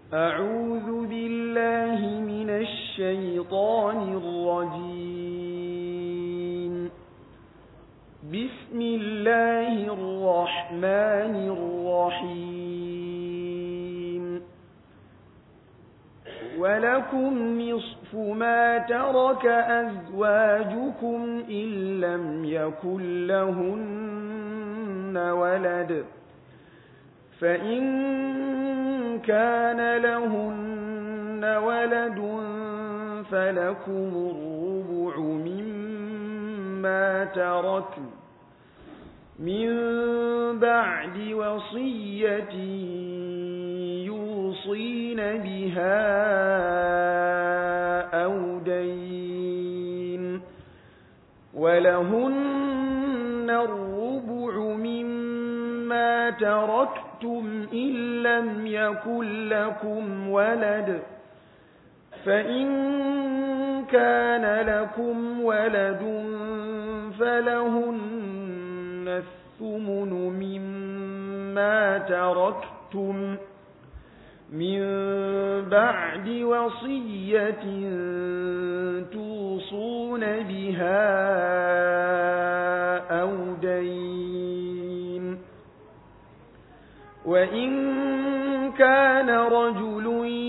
أعوذ بالله من الشيطان الرجيم بسم الله الرحمن الرحيم ولكم نصف ما ترك أزواجكم إن لم يكن لهن ولد فإن كان لهن ولد فلكم الربع مما تركن من بعد وصية يوصين بها أو دين ولهن الربع مما تركتم إن لم يكن لكم ولد فإن كان لكم ولد فلهن الثمن مما تركتم من بعد وصية توصون بها أو دين وإن كان رجل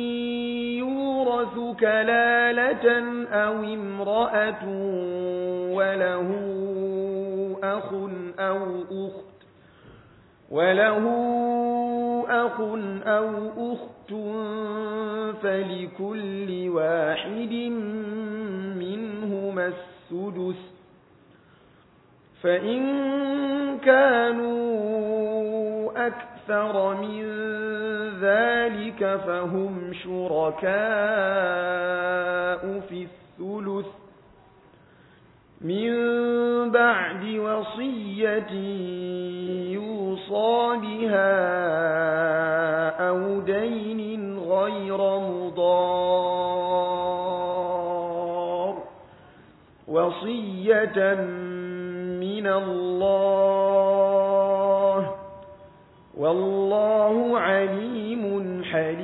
يورث كلالة أو امرأة وله أخ أو أخت وله أخ أو أخت فلكل واحد منهما السدس فإن كانوا أكثر من ذلك فهم شركاء في الثلث من بعد وصية يوصى بها أو دين غير مضار وصية من الله والله عليم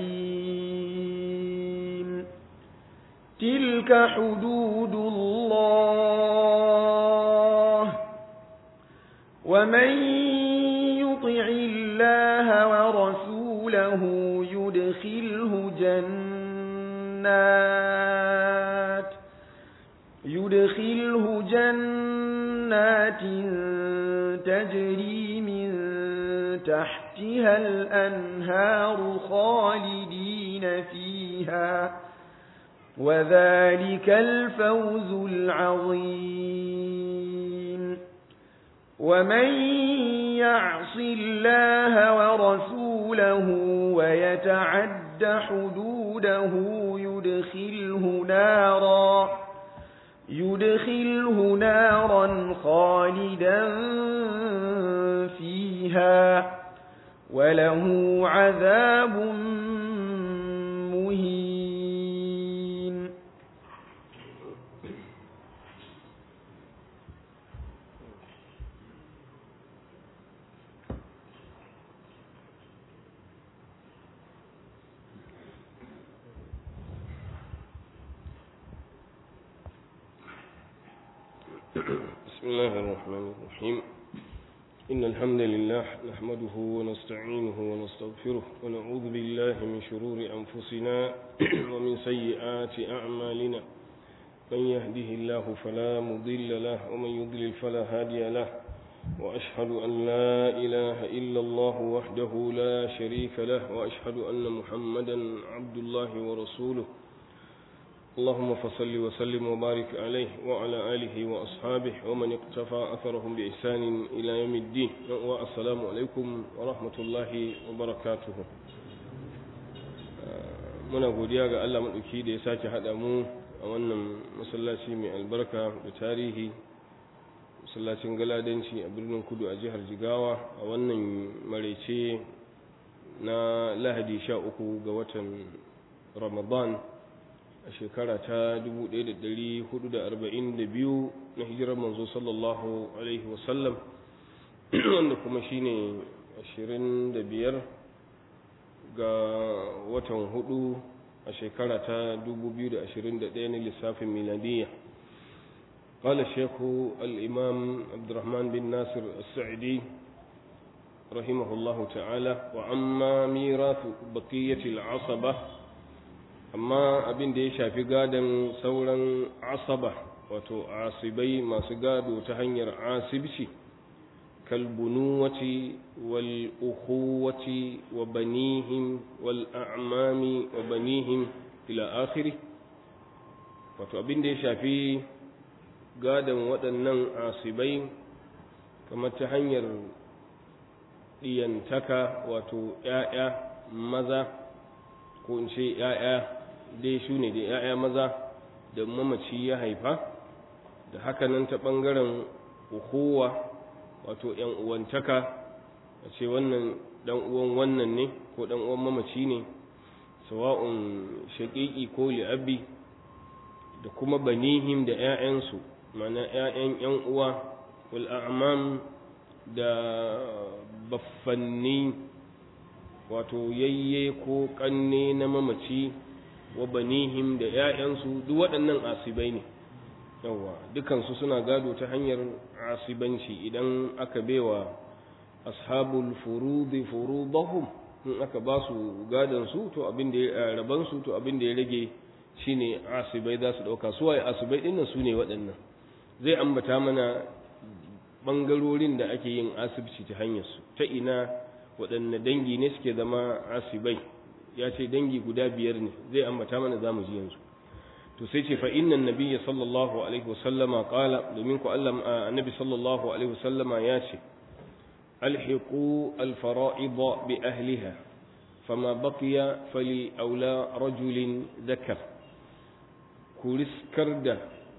حليم تلك حدود الله ومن يطع الله ورسوله يدخله جنات يدخله جنات تجري من تحتها الأنهار خالدين فيها وذلك الفوز العظيم ومن يعص الله ورسوله ويتعد حدوده يدخله نارا يدخله نارا خالدا فيها وله عذاب مهين بسم الله الرحمن الرحيم إن الحمد لله نحمده ونستعينه ونستغفره ونعوذ بالله من شرور أنفسنا ومن سيئات أعمالنا من يهده الله فلا مضل له ومن يضلل فلا هادي له وأشهد أن لا إله إلا الله وحده لا شريك له وأشهد أن محمدا عبد الله ورسوله اللهم فصل وسلم وبارك عليه وعلى آله وأصحابه ومن اقتفى أثرهم بإحسان إلى يوم الدين والسلام عليكم ورحمة الله وبركاته muna godiya ga Allah maɗauki da ya sake haɗa mu a wannan masallaci mai albarka da tarihi masallacin galadanci a birnin kudu a jihar jigawa a wannan maraice na lahadi sha uku ga watan ramadan a shekara ta 1442 na hijirar manzo sallallahu alaihi wasallam wanda kuma shine 25 ga watan hudu a shekara ta 2021 na lissafin miladiyya قال الشيخ الإمام عبد الرحمن بن ناصر السعدي رحمه الله تعالى وأما ميراث بقية العصبة أما أبن دي شافي قادا سورا عصبة وتو عاصبي ما سقادوا تهنير عاصبشي كالبنوة والأخوة وبنيهم والأعمام وبنيهم إلى آخره wato abin da ya shafi gadon waɗannan asibai kamar ta hanyar ɗiyantaka wato ‘ya'ya maza ko in ce ‘ya'ya dai su ne da ‘ya'ya maza da mamaci ya haifa da hakanan ta ɓangaren ukowa wato ‘yan uwantaka a ce wannan ɗan uwan wannan ne ko ɗan uwan mamaci ne sawa'un shaƙiƙi ko li'abbi da kuma banihim da ‘ya'yansu mana ‘ya'yan ‘yan uwa wal'amam da baffanni wato yayye ko ƙanne na mamaci wa banihim da ‘ya'yansu duk waɗannan asibai ne yawa dukansu suna gado ta hanyar asibanci idan aka bewa ashabul furudi furudahum in aka ba su gadansu to abin da ya rabansu to abin da ya rage shine asibai za su ɗauka su waye asibai ɗin nan su ne waɗannan zai ambata mana ɓangarorin da ake yin asibci ta hanyarsu ta ina waɗanne dangi ne suke zama asibai ya ce dangi guda biyar ne zai ambata mana za mu ji yanzu to sai ce fa innan nabiyya sallallahu alaihi wasallama qala domin ku Allah annabi sallallahu alaihi wasallama ya ce alhiqu alfara'id bi ahliha fama baqiya fali aula rajulin dhakar ku riskar da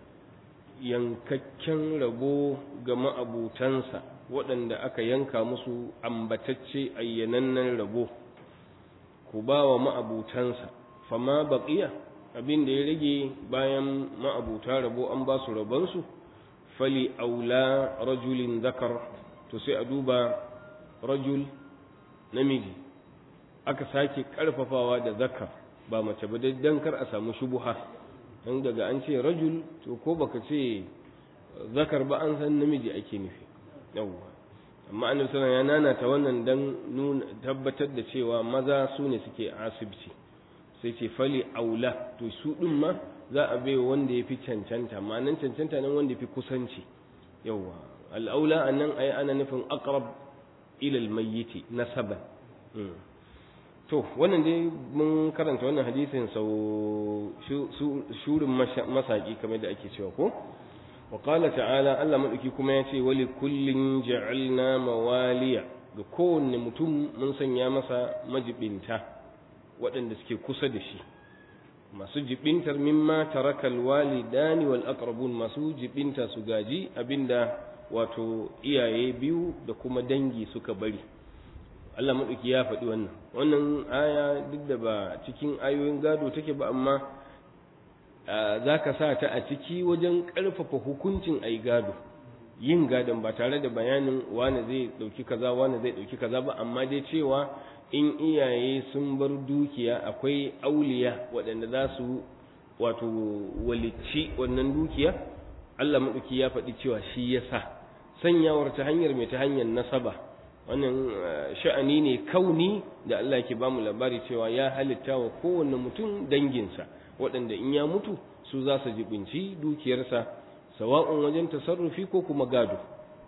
yankakken rabo ga ma'abutansa waɗanda aka yanka musu ambatacce ayyanannen rabo ku ba wa ma'abutansa fama baƙiya abin da ya rage bayan ma'abuta rabo an ba su rabonsu fali aula rajulin zakar to sai a duba rajul namiji aka sake ƙarfafawa da zakar ba mace ba dan kar a samu shubuha dan daga an ce rajul to ko baka ce zakar ba an san namiji ake nufi yawwa amma annabi sallallahu ya nanata wannan dan nuna tabbatar da cewa maza su ne suke asibci sai ce fali aula to su din ma za a bai wanda ya fi cancanta ma'anan cancanta nan wanda ya fi kusanci yawwa al'aula annan ai ana nufin aqrab ila al-mayyiti nasaban to wannan dai mun karanta wannan hadisin sau shurin masaki kamar da ake cewa ko wa qala ta'ala Allah madauki kuma ya ce wali kullin ja'alna mawaliya ga kowanne mutum mun sanya masa majibinta waɗanda suke kusa da shi masu jibintar mimma tarakal walidani wal aqrabun masu jibinta su gaji abinda wato iyaye biyu da kuma dangi suka bari Allah maɗauki ya faɗi wannan wannan aya duk da ba cikin ayoyin gado take ba amma za ka sa ta a ciki wajen ƙarfafa hukuncin ai gado yin gadon ba tare da bayanin wane zai ɗauki kaza wane zai ɗauki kaza ba amma dai cewa in iyaye sun bar dukiya akwai auliya waɗanda za su wato walici wannan dukiya Allah maɗauki ya faɗi cewa shi ya sa sanyawar ta hanyar mai ta hanyar nasaba wannan sha'ani ne kauni da Allah ke bamu labari cewa ya halitta wa kowanne mutum danginsa waɗanda in ya mutu su za su jibinci dukiyarsa sawa'un wajen tasarrufi ko kuma gado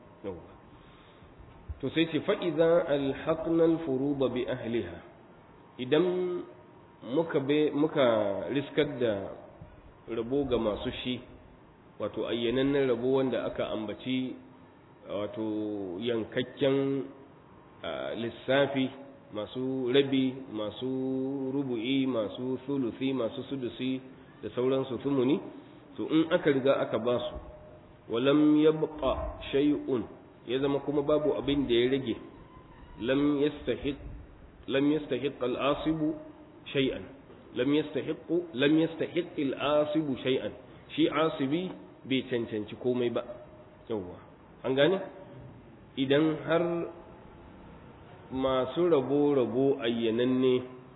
to sai ce fa'iza alhaƙnal furuba bi ahliha idan muka muka riskar da rabo ga masu shi wato ayyanannen rabo wanda aka ambaci wato yankakken lissafi masu rabi masu rubu'i masu sulusi masu sudusi da sauransu sumuni to in aka riga aka ba su walam yabqa shay'un ya zama kuma babu abin da ya rage lam yastahiq lam yastahiq al-asibu shay'an lam yastahiq lam yastahiq al-asibu shay'an shi asibi bai cancanci komai ba yawwa an gane idan har masu rabo-rabo ayyananne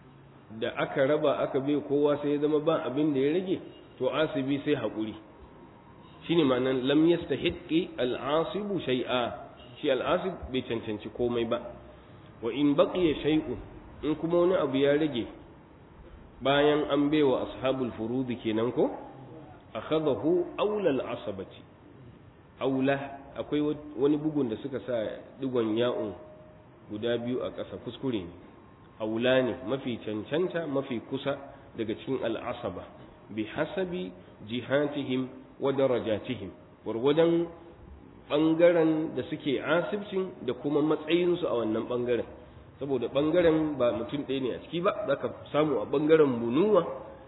da aka raba aka bai kowa sai ya zama ba abin da ya rage to asibi sai haƙuri shine ma'anan lam yastahiqqi al-asibu shay'a shi al-asib bai cancanci komai ba wa in baqiya shay'un in kuma wani abu ya rage bayan an baiwa ashabul furudi kenan ko akhadahu aula al-asabati aula akwai wani bugun da suka sa digon ya'un guda biyu a ƙasa kuskure ne aula ne mafi cancanta mafi kusa daga cikin al'asaba bi hasabi jihatihim wa darajatihim gwargwadon ɓangaren da suke asibcin da kuma matsayinsu a wannan ɓangaren saboda ɓangaren ba mutum ɗaya ne a ciki ba za ka samu a ɓangaren bunuwa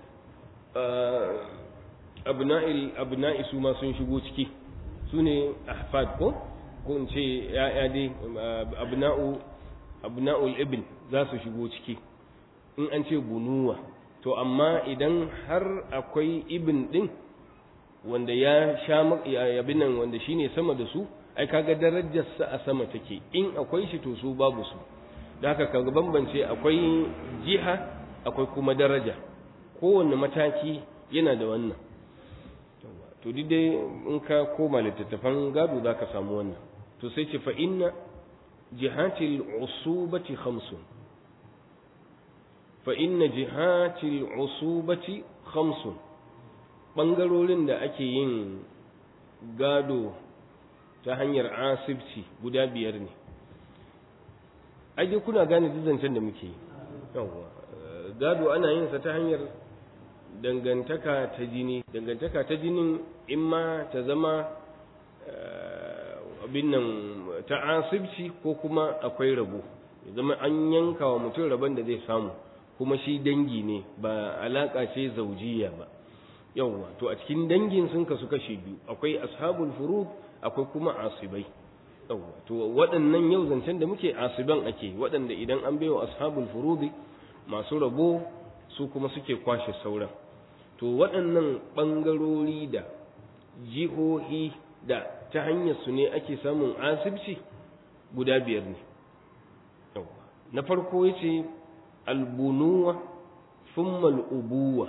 abna'i su ma sun shigo ciki su ne ahfad ko ko in ce ya'ya dai abna'u abna'ul ibn za su shigo ciki in an ce bunuwa to amma idan har akwai ibn din wanda ya sha yabin nan wanda shine sama da su ai kaga darajarsa a sama take in akwai shi to su babu su da haka kaga bambance akwai jiha akwai kuma daraja kowanne mataki yana da wannan to duk dai in ka koma littattafan gado za ka samu wannan to sai ce fa inna jihatil usubati khamsun fa inna jihatil usubati khamsun bangarorin da ake yin gado ta hanyar asibci guda biyar ne ai kuna gane zancen da muke yi yawwa gado ana yin sa ta hanyar dangantaka ta jini dangantaka ta jinin in ma ta zama abin nan ta asibci ko kuma akwai rabo zama an yanka wa mutum rabon da zai samu kuma shi dangi ne ba alaka ce zaujiya ba yawwa to a cikin dangin sun kasu kashe biyu akwai ashabul furud akwai kuma asibai yawwa to waɗannan yau zancen da muke asiban ake waɗanda idan an baiwa ashabul furudi masu rabo su kuma suke kwashe sauran to waɗannan ɓangarori da jihohi da ta hanyar su ne ake samun asibci guda biyar ne na farko ya ce albunuwa thumma al'ubuwa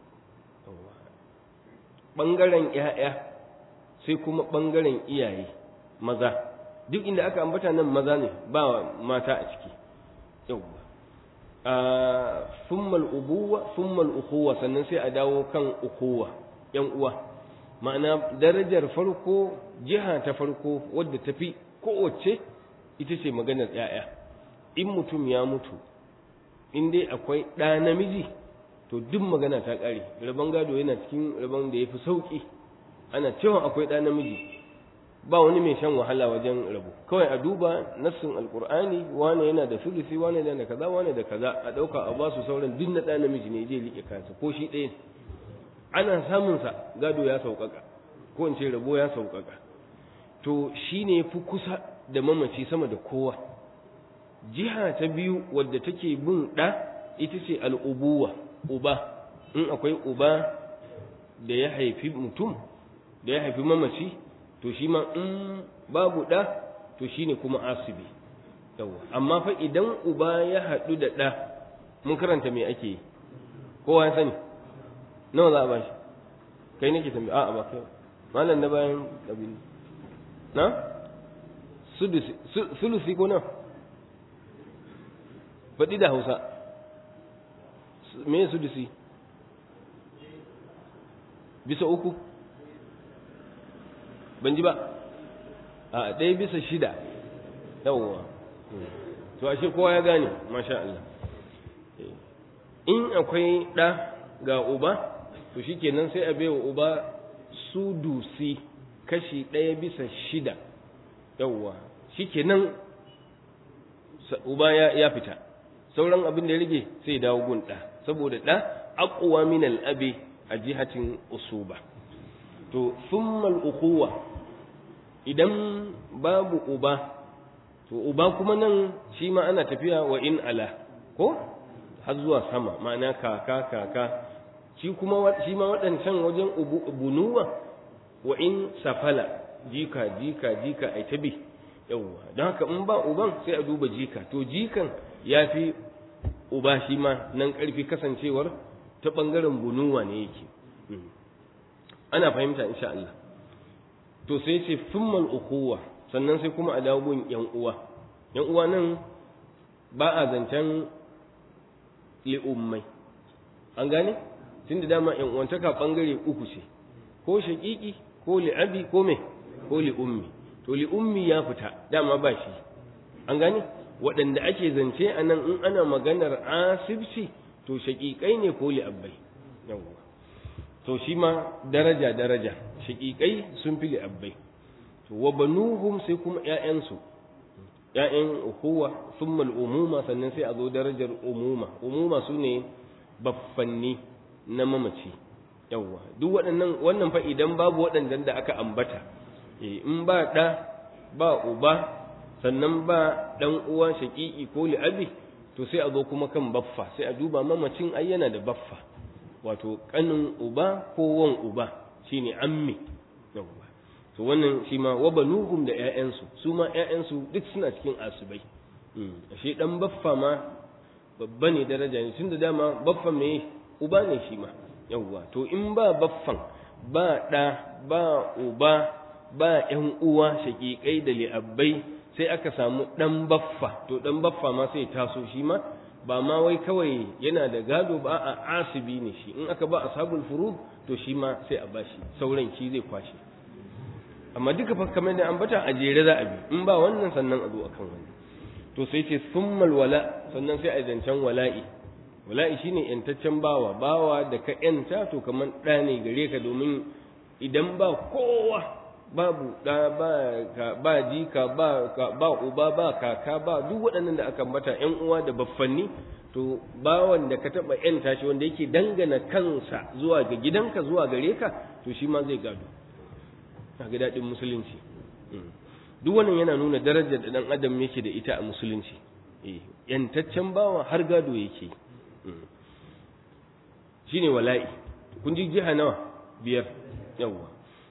ɓangaren ‘ya'ya sai kuma ɓangaren iyaye maza duk inda aka ambata nan maza ne ba mata a ciki yauwa thumma al'ubuwa thumma al'ukhuwa sannan sai a dawo kan ukhuwa ‘yan uwa ma'ana darajar farko jiha ta farko wadda tafi kowace ita ce maganar ‘ya'ya in mutum ya mutu in dai akwai ɗa namiji to duk magana ta ƙare rabon gado yana cikin rabon da ya fi sauƙi ana cewa akwai ɗa namiji ba wani mai shan wahala wajen rabo kawai a duba nassin alƙur'ani wane yana da sulusi wane yana da kaza wane da kaza a ɗauka a basu sauran duk na ɗa namiji ne zai riƙe kansa ko shi ɗaya ana samunsa gado ya sauƙaƙa ko in ce rabo ya sauƙaƙa to shi ne fi kusa da mamaci sama da kowa jiha ta biyu wadda take bin ɗa ita ce al'ubuwa uba in akwai uba da ya haifi mutum da ya haifi mamaci to shi ma in babu ɗa to shi ne kuma asibi yawa amma fa idan uba ya haɗu da ɗa mun karanta me ake yi kowa ya sani nawa za a bashi kai nake tambaye a'a ba kai malam na bayan kabili na sulusi ko na faɗi da hausa me sulusi bisa uku ban ji ba a ɗaya bisa shida yawwa to ashe kowa ya gane masha Allah in akwai ɗa ga uba to shikenan sai a baiwa uba sudusi kashi ɗaya bisa shida yawwa shikenan uba ya, ya fita sauran abin da ya rage sai ya dawo gun ɗa saboda ɗa aqwa min al-abi a jihatin usuba to thumma al-ukhuwa idan babu uba to uba kuma nan shi ma ana tafiya wa in ala ko har zuwa sama ma'ana kaka kaka shi kuma shi ma waɗancan wajen bunuwa wa in safala jika jika jika ai tabi yawwa don haka in ba uban sai a duba jika to jikan ya fi uba shi ma nan ƙarfi kasancewar ta ɓangaren bunuwa ne yake ana fahimta insha Allah to sai ce summal ukuwa sannan sai kuma a dawo gun yan uwa yan uwa nan ba a zancen li'ummai an gane tunda dama yan uwantaka ɓangare uku ce ko shaƙiƙi ko li'abi ko me ko li'ummi to li'ummi ya fita dama ba shi an gane waɗanda ake zance a nan in ana maganar asibci to shaƙiƙai ne ko li'abbai yawwa to shi ma daraja daraja shaƙiƙai sun fi li'abbai to wa banuhum sai kuma ƴaƴansu ƴaƴan ukuwa thumma umuma sannan sai a zo darajar umuma umuma su ne baffanni na mamaci yawwa duk waɗannan wannan fa idan babu waɗannan da aka ambata in ba ɗa ba uba sannan ba ɗan uwa shaƙiƙi ko li'abi to sai a zo kuma kan baffa sai a duba mamacin ai yana da baffa wato ƙanin uba ko wan uba shine ammi yawwa to wannan shi ma wa banuhum da ƴaƴansu su ma ƴaƴansu duk suna cikin asibai ashe dan baffa ma babba ne daraja ne tunda dama baffa me uba ne shi ma yawwa to in ba baffan ba ɗa ba uba ba ƴan uwa shaƙiƙai da li'abbai sai aka samu ɗan baffa to ɗan baffa ma sai taso shi ma ba ma wai kawai yana da gado ba a asibi ne shi in aka ba ashabul furud to shi ma sai a bashi sauran shi zai kwashe amma duka fa kamar da ambata a jere za a bi in ba wannan sannan a zo akan wannan to sai ce summal wala sannan sai a zancen wala'i wala'i shine yantaccen bawa bawa da ka yanta to kamar ɗa ne gare ka domin idan ba kowa babu ɗa ba ka ba jika ba ka ba uba ba kaka ba duk waɗannan da aka ambata ƴan uwa da baffanni to bawan da ka taɓa yanta shi wanda yake dangana kansa zuwa ga gidanka zuwa gare ka to shi ma zai gado ga daɗin musulunci duk wannan yana nuna darajar da ɗan adam yake da ita a musulunci yantaccen bawa har gado yake shine wala'i kun ji jiha nawa biyar yawwa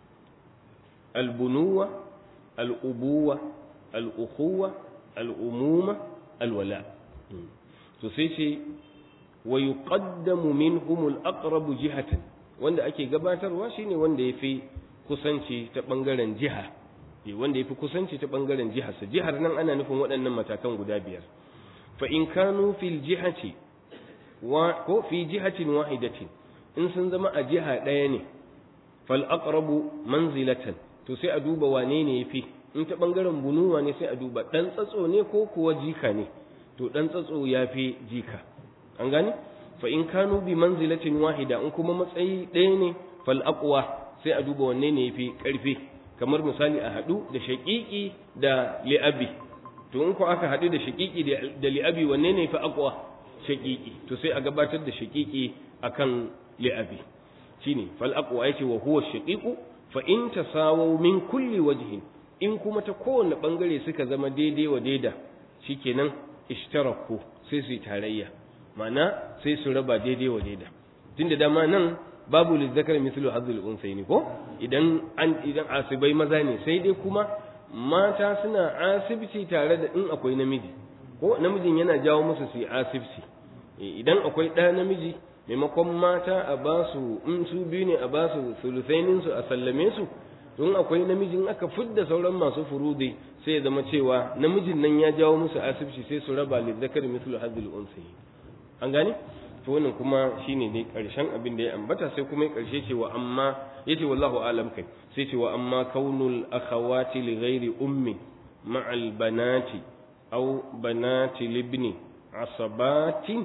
albunuwa al'ubuwa al'ukhuwa al'umuma alwala to sai ce wa yuqaddamu minhum al-aqrabu jihatan wanda ake gabatarwa shine wanda yafi kusanci ta bangaren jiha wanda yafi kusanci ta bangaren jihar sa jihar nan ana nufin waɗannan matakan guda biyar fa in kanu fil jihati wa ko fi jihatin wahidatin in sun zama a jiha ɗaya ne fal aqrabu manzilatan to sai a duba wane ne yafi in ta bangaren bunuwa ne sai a duba dan tsatso ne ko kuwa jika ne to dan tsatso yafi jika an gane fa in kanu bi manzilatin wahida in kuma matsayi ɗaya ne fal aqwa sai a duba wanne ne yafi karfi kamar misali a hadu da shaqiqi da li'abi to in ko aka hadu da shaqiqi da li'abi wanne ne yafi aqwa shaqiqi to sai a gabatar da shaqiqi akan li'abi shine fal aqwa yace wa huwa shaqiqu fa in tasawu min kulli wajhin in kuma ta kowane bangare suka zama daidai wa daida shikenan ishtaraku sai su tarayya ma'ana sai su raba daidai wa daida tunda dama nan babu lizzakar mislu hazzul unsayni ko idan an idan asibai maza ne sai dai kuma mata suna asibci tare da in akwai namiji ko namijin yana jawo musu su yi asibci idan akwai ɗa namiji maimakon mata a ba su in su biyu ne a ba su sulusainin su a sallame su don akwai namijin aka fidda sauran masu furudi sai ya zama cewa namijin nan ya jawo musu asibci sai su raba lizzakar mislu hadhil unsayi an gane to wannan kuma shine dai karshen abin da ya ambata sai kuma ya karshe cewa amma yace wallahu alam kai sai cewa amma kaunul akhawati li ghairi ummi ma'al banati aw banati libni asabatin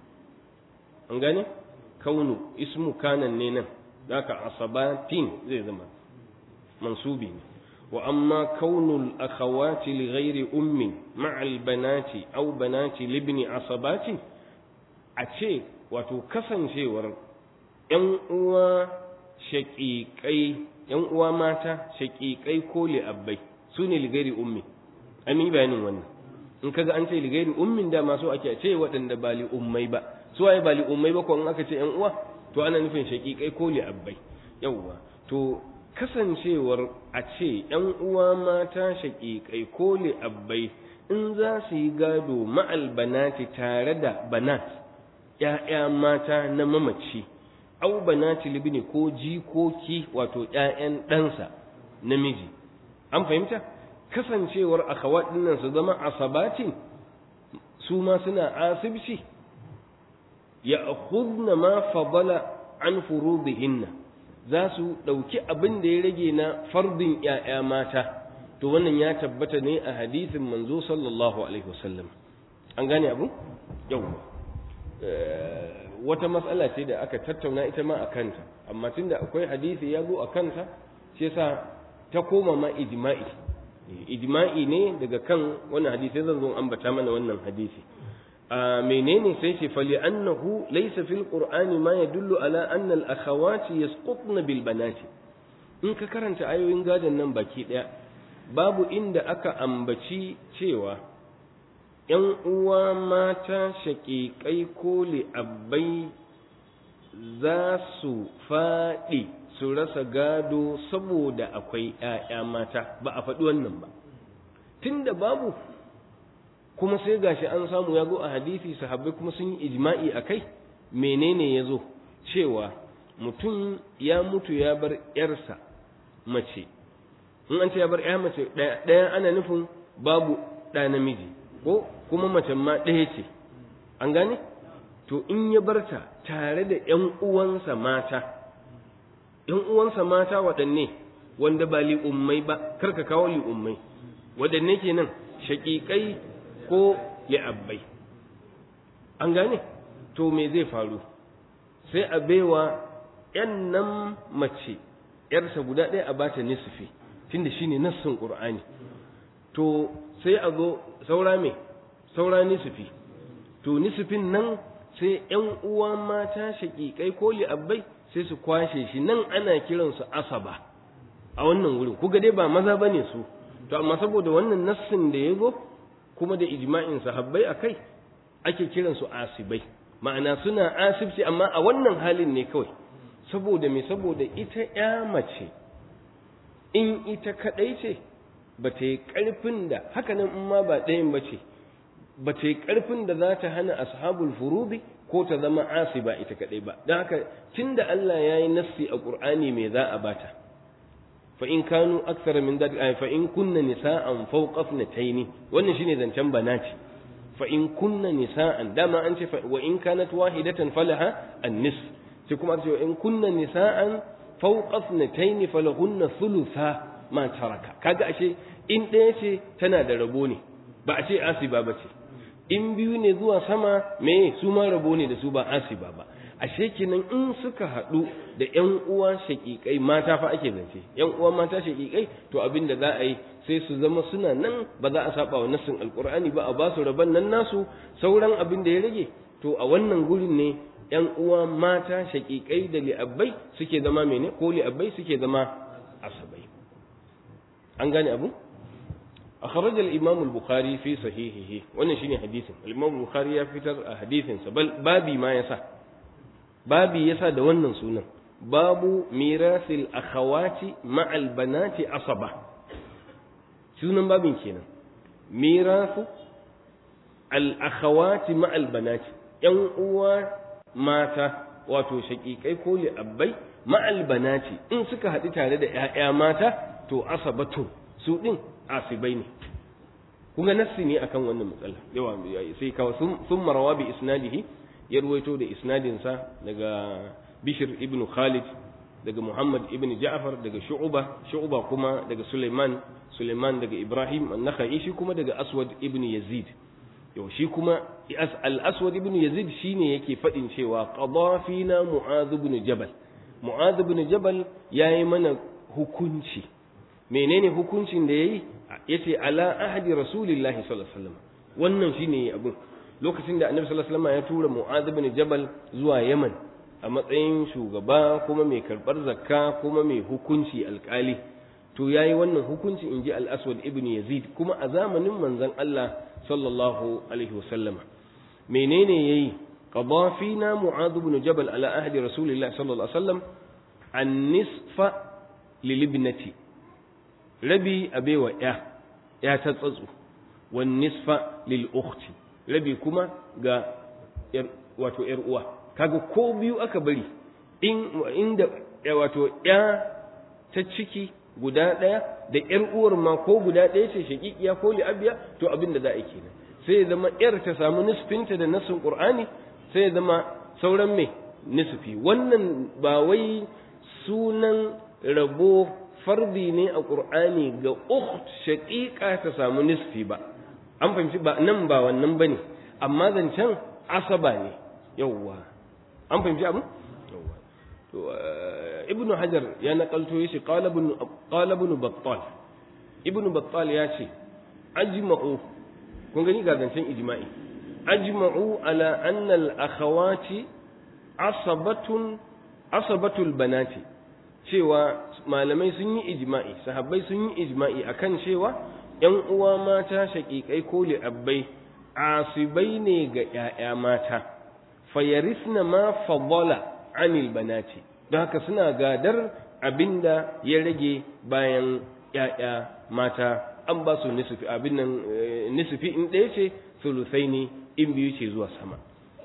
an gane kaunu ismu kanan ne nan zaka asabatin zai zama mansubi ne wa amma kaunul akhawati li ghairi ummi ma'al banati aw banati libni asabatin a ce wato kasancewar ‘yan uwa shaƙiƙai ‘yan uwa mata shaƙiƙai ko li'abbai su ne ligari ummi an yi bayanin wannan in kaga an ce ligari ummin da masu ake ce waɗanda ba li'ummai ba su waye ba li'ummai ba ko in aka ce ‘yan uwa to ana nufin shaƙiƙai ko li'abbai yawwa to kasancewar a ce ‘yan uwa mata shaƙiƙai ko li'abbai in za su yi gado ma'al banati tare da banat ‘ya'ya mata na mamaci au banati libni ko jikoki wato ‘ya'yan ɗansa namiji an fahimta kasancewar akhawat dinnan su zama asabatin su ma suna asibci ya akhudna ma fadala an furudihinna za su ɗauki abin da ya rage na fardin ‘ya'ya mata to wannan ya tabbata ne a hadisin manzo sallallahu alaihi wasallam an gane abu yawwa wata matsala ce da aka tattauna ita ma a kanta amma tunda akwai hadisi ya zo a kanta shi yasa ta koma ma ijma'i ijma'i ne daga kan wannan hadisi zan zo ambata mana wannan hadisi a menene sai ce fali annahu laysa fil qur'ani ma yadullu ala anna al akhawati yasqutna bil banati in ka karanta ayoyin gadon nan baki daya babu inda aka ambaci cewa ‘yan uwa mata shaƙiƙai ko li'abbai za su faɗi su rasa gado saboda akwai ‘ya'ya mata ba a faɗi wannan ba tunda babu kuma sai gashi an samu ya zo a hadisi sahabbai kuma sun yi ijma'i a kai menene ya zo cewa mutum ya mutu ya bar ‘yarsa mace in an ce ya bar ‘ya mace ɗaya ana nufin babu ɗa namiji ko kuma mace ma ɗaya ce an gane to in ya barta tare da ‘yan uwansa mata ‘yan uwansa mata waɗanne wanda ba li'ummai ba karka kawo li'ummai waɗanne kenan shaƙiƙai ko li'abbai an gane to me zai faru sai a baiwa ‘yan nan mace ‘yarsa guda ɗaya a bata nisfi tunda shine nassin ƙur'ani to sai a zo saura me saura nisfi to nisfin nan sai ‘yan uwa mata shaƙiƙai ko li'abbai sai su kwashe shi nan ana kiransu asaba a wannan wurin kuga dai ba maza ba ne su to amma saboda wannan nassin da ya zo kuma da ijma'in sahabbai a kai ake kiransu asibai ma'ana suna asibci amma a wannan halin ne kawai saboda me saboda ita ya mace in ita kaɗai ce ba ta yi ƙarfin da hakanan in ma ba ɗayan ba ce ba ta yi ƙarfin da za ta hana ashabul furubi ko ta zama asiba ita kaɗai ba don haka tun da Allah ya yi nassi a ƙur'ani mai za a bata fa in kanu aksara min dad fa in kunna nisa'an fawqa ithnatayn wannan shine zancen banati fa in kunna nisa'an dama an ce wa in kanat wahidatan falaha an-nisf sai kuma ce in kunna nisa'an fawqa ithnatayn falahunna thulutha ma taraka kaga ashe in ɗaya ce tana da rabo ne ba a ce asiba ba ce in biyu ne zuwa sama me su ma rabo ne da su ba asiba ba ashe kenan in suka haɗu da ƴan uwa shaƙiƙai mata fa ake zance ƴan uwa mata shaƙiƙai to abin da za a yi sai su zama suna nan ba za a saba wa nassin alqur'ani ba a ba su rabon nan nasu sauran abin da ya rage to a wannan gurin ne ƴan uwa mata shaƙiƙai da li'abbai suke zama mene ko li'abbai suke zama asabai an gane abu أخرج الإمام البخاري في صحيحه wannan shine hadisin al-Imam Bukhari ya fitar a hadisin sa bal babi ma yasa babi yasa da wannan sunan babu mirasil akhawati ma'al banati asaba sunan babin kenan mirasu al akhawati ma'al banati yan uwa mata wato shakikai ko li abbai ma'al banati in suka haɗu tare da ƴaƴa mata to asabatu su din asibai ne kunga nassi ne akan wannan matsala yawa sai kawo sun marawa bi isnadihi ya ruwaito da isnadinsa daga bishir ibn khalid daga muhammad ibn ja'far daga shu'uba shu'uba kuma daga suleiman suleiman daga ibrahim an-nakhai shi kuma daga aswad ibn yazid yau shi kuma al-aswad ibn yazid shine yake fadin cewa qada fina mu'adh ibn jabal mu'adh ibn jabal yayi mana hukunci menene hukuncin da yayi yace ala ahdi rasulillahi sallallahu alaihi wasallam wannan shine abun lokacin da annabi sallallahu alaihi wasallam ya tura mu'adh ibn jabal zuwa yaman a matsayin shugaba kuma mai karbar zakka kuma mai hukunci alkali to yayi wannan hukunci inji al-aswad ibn yazid kuma a zamanin manzon Allah sallallahu alaihi wasallam menene yayi qada fina mu'adh ibn jabal ala ahdi rasulillahi sallallahu alaihi wasallam an-nisfa lilibnati rabi a baiwa ya ya ta tsatsu wan nisfa lil ukhti rabi kuma ga wato yar uwa kaga ko biyu aka bari in inda wato ya ta ciki guda ɗaya da ƴar uwar ma ko guda ɗaya ce shaƙiƙiya ko li'abiya to abin da za a yi kenan sai ya zama ƴar ta samu nisfinta da nasin qur'ani sai ya zama sauran me nisfi wannan ba wai sunan rabo fardi ne a qur'ani ga ukht shaƙiƙa ta samu nisfi ba an fahimci ba nan ba wannan bane amma zancen asaba ne yawwa an fahimci abin to ibnu hajar ya nakalto yace qala ibn qala ibn battal ibnu battal ya ce ajma'u kun gani ga zancen ijma'i ajma'u ala anna al akhawati asabatun asabatul banati cewa malamai sun yi ijma'i sahabbai sun yi ijma'i akan cewa yan uwa mata shaƙiƙai ko li'abbai asibai ne ga ‘ya'ya mata fayarisna ma fadala anil banati don haka suna gadar abinda ya rage bayan ‘ya'ya mata an ba su nisufi abin nan nisufi in ɗaya ce sulusai ne in biyu ce zuwa sama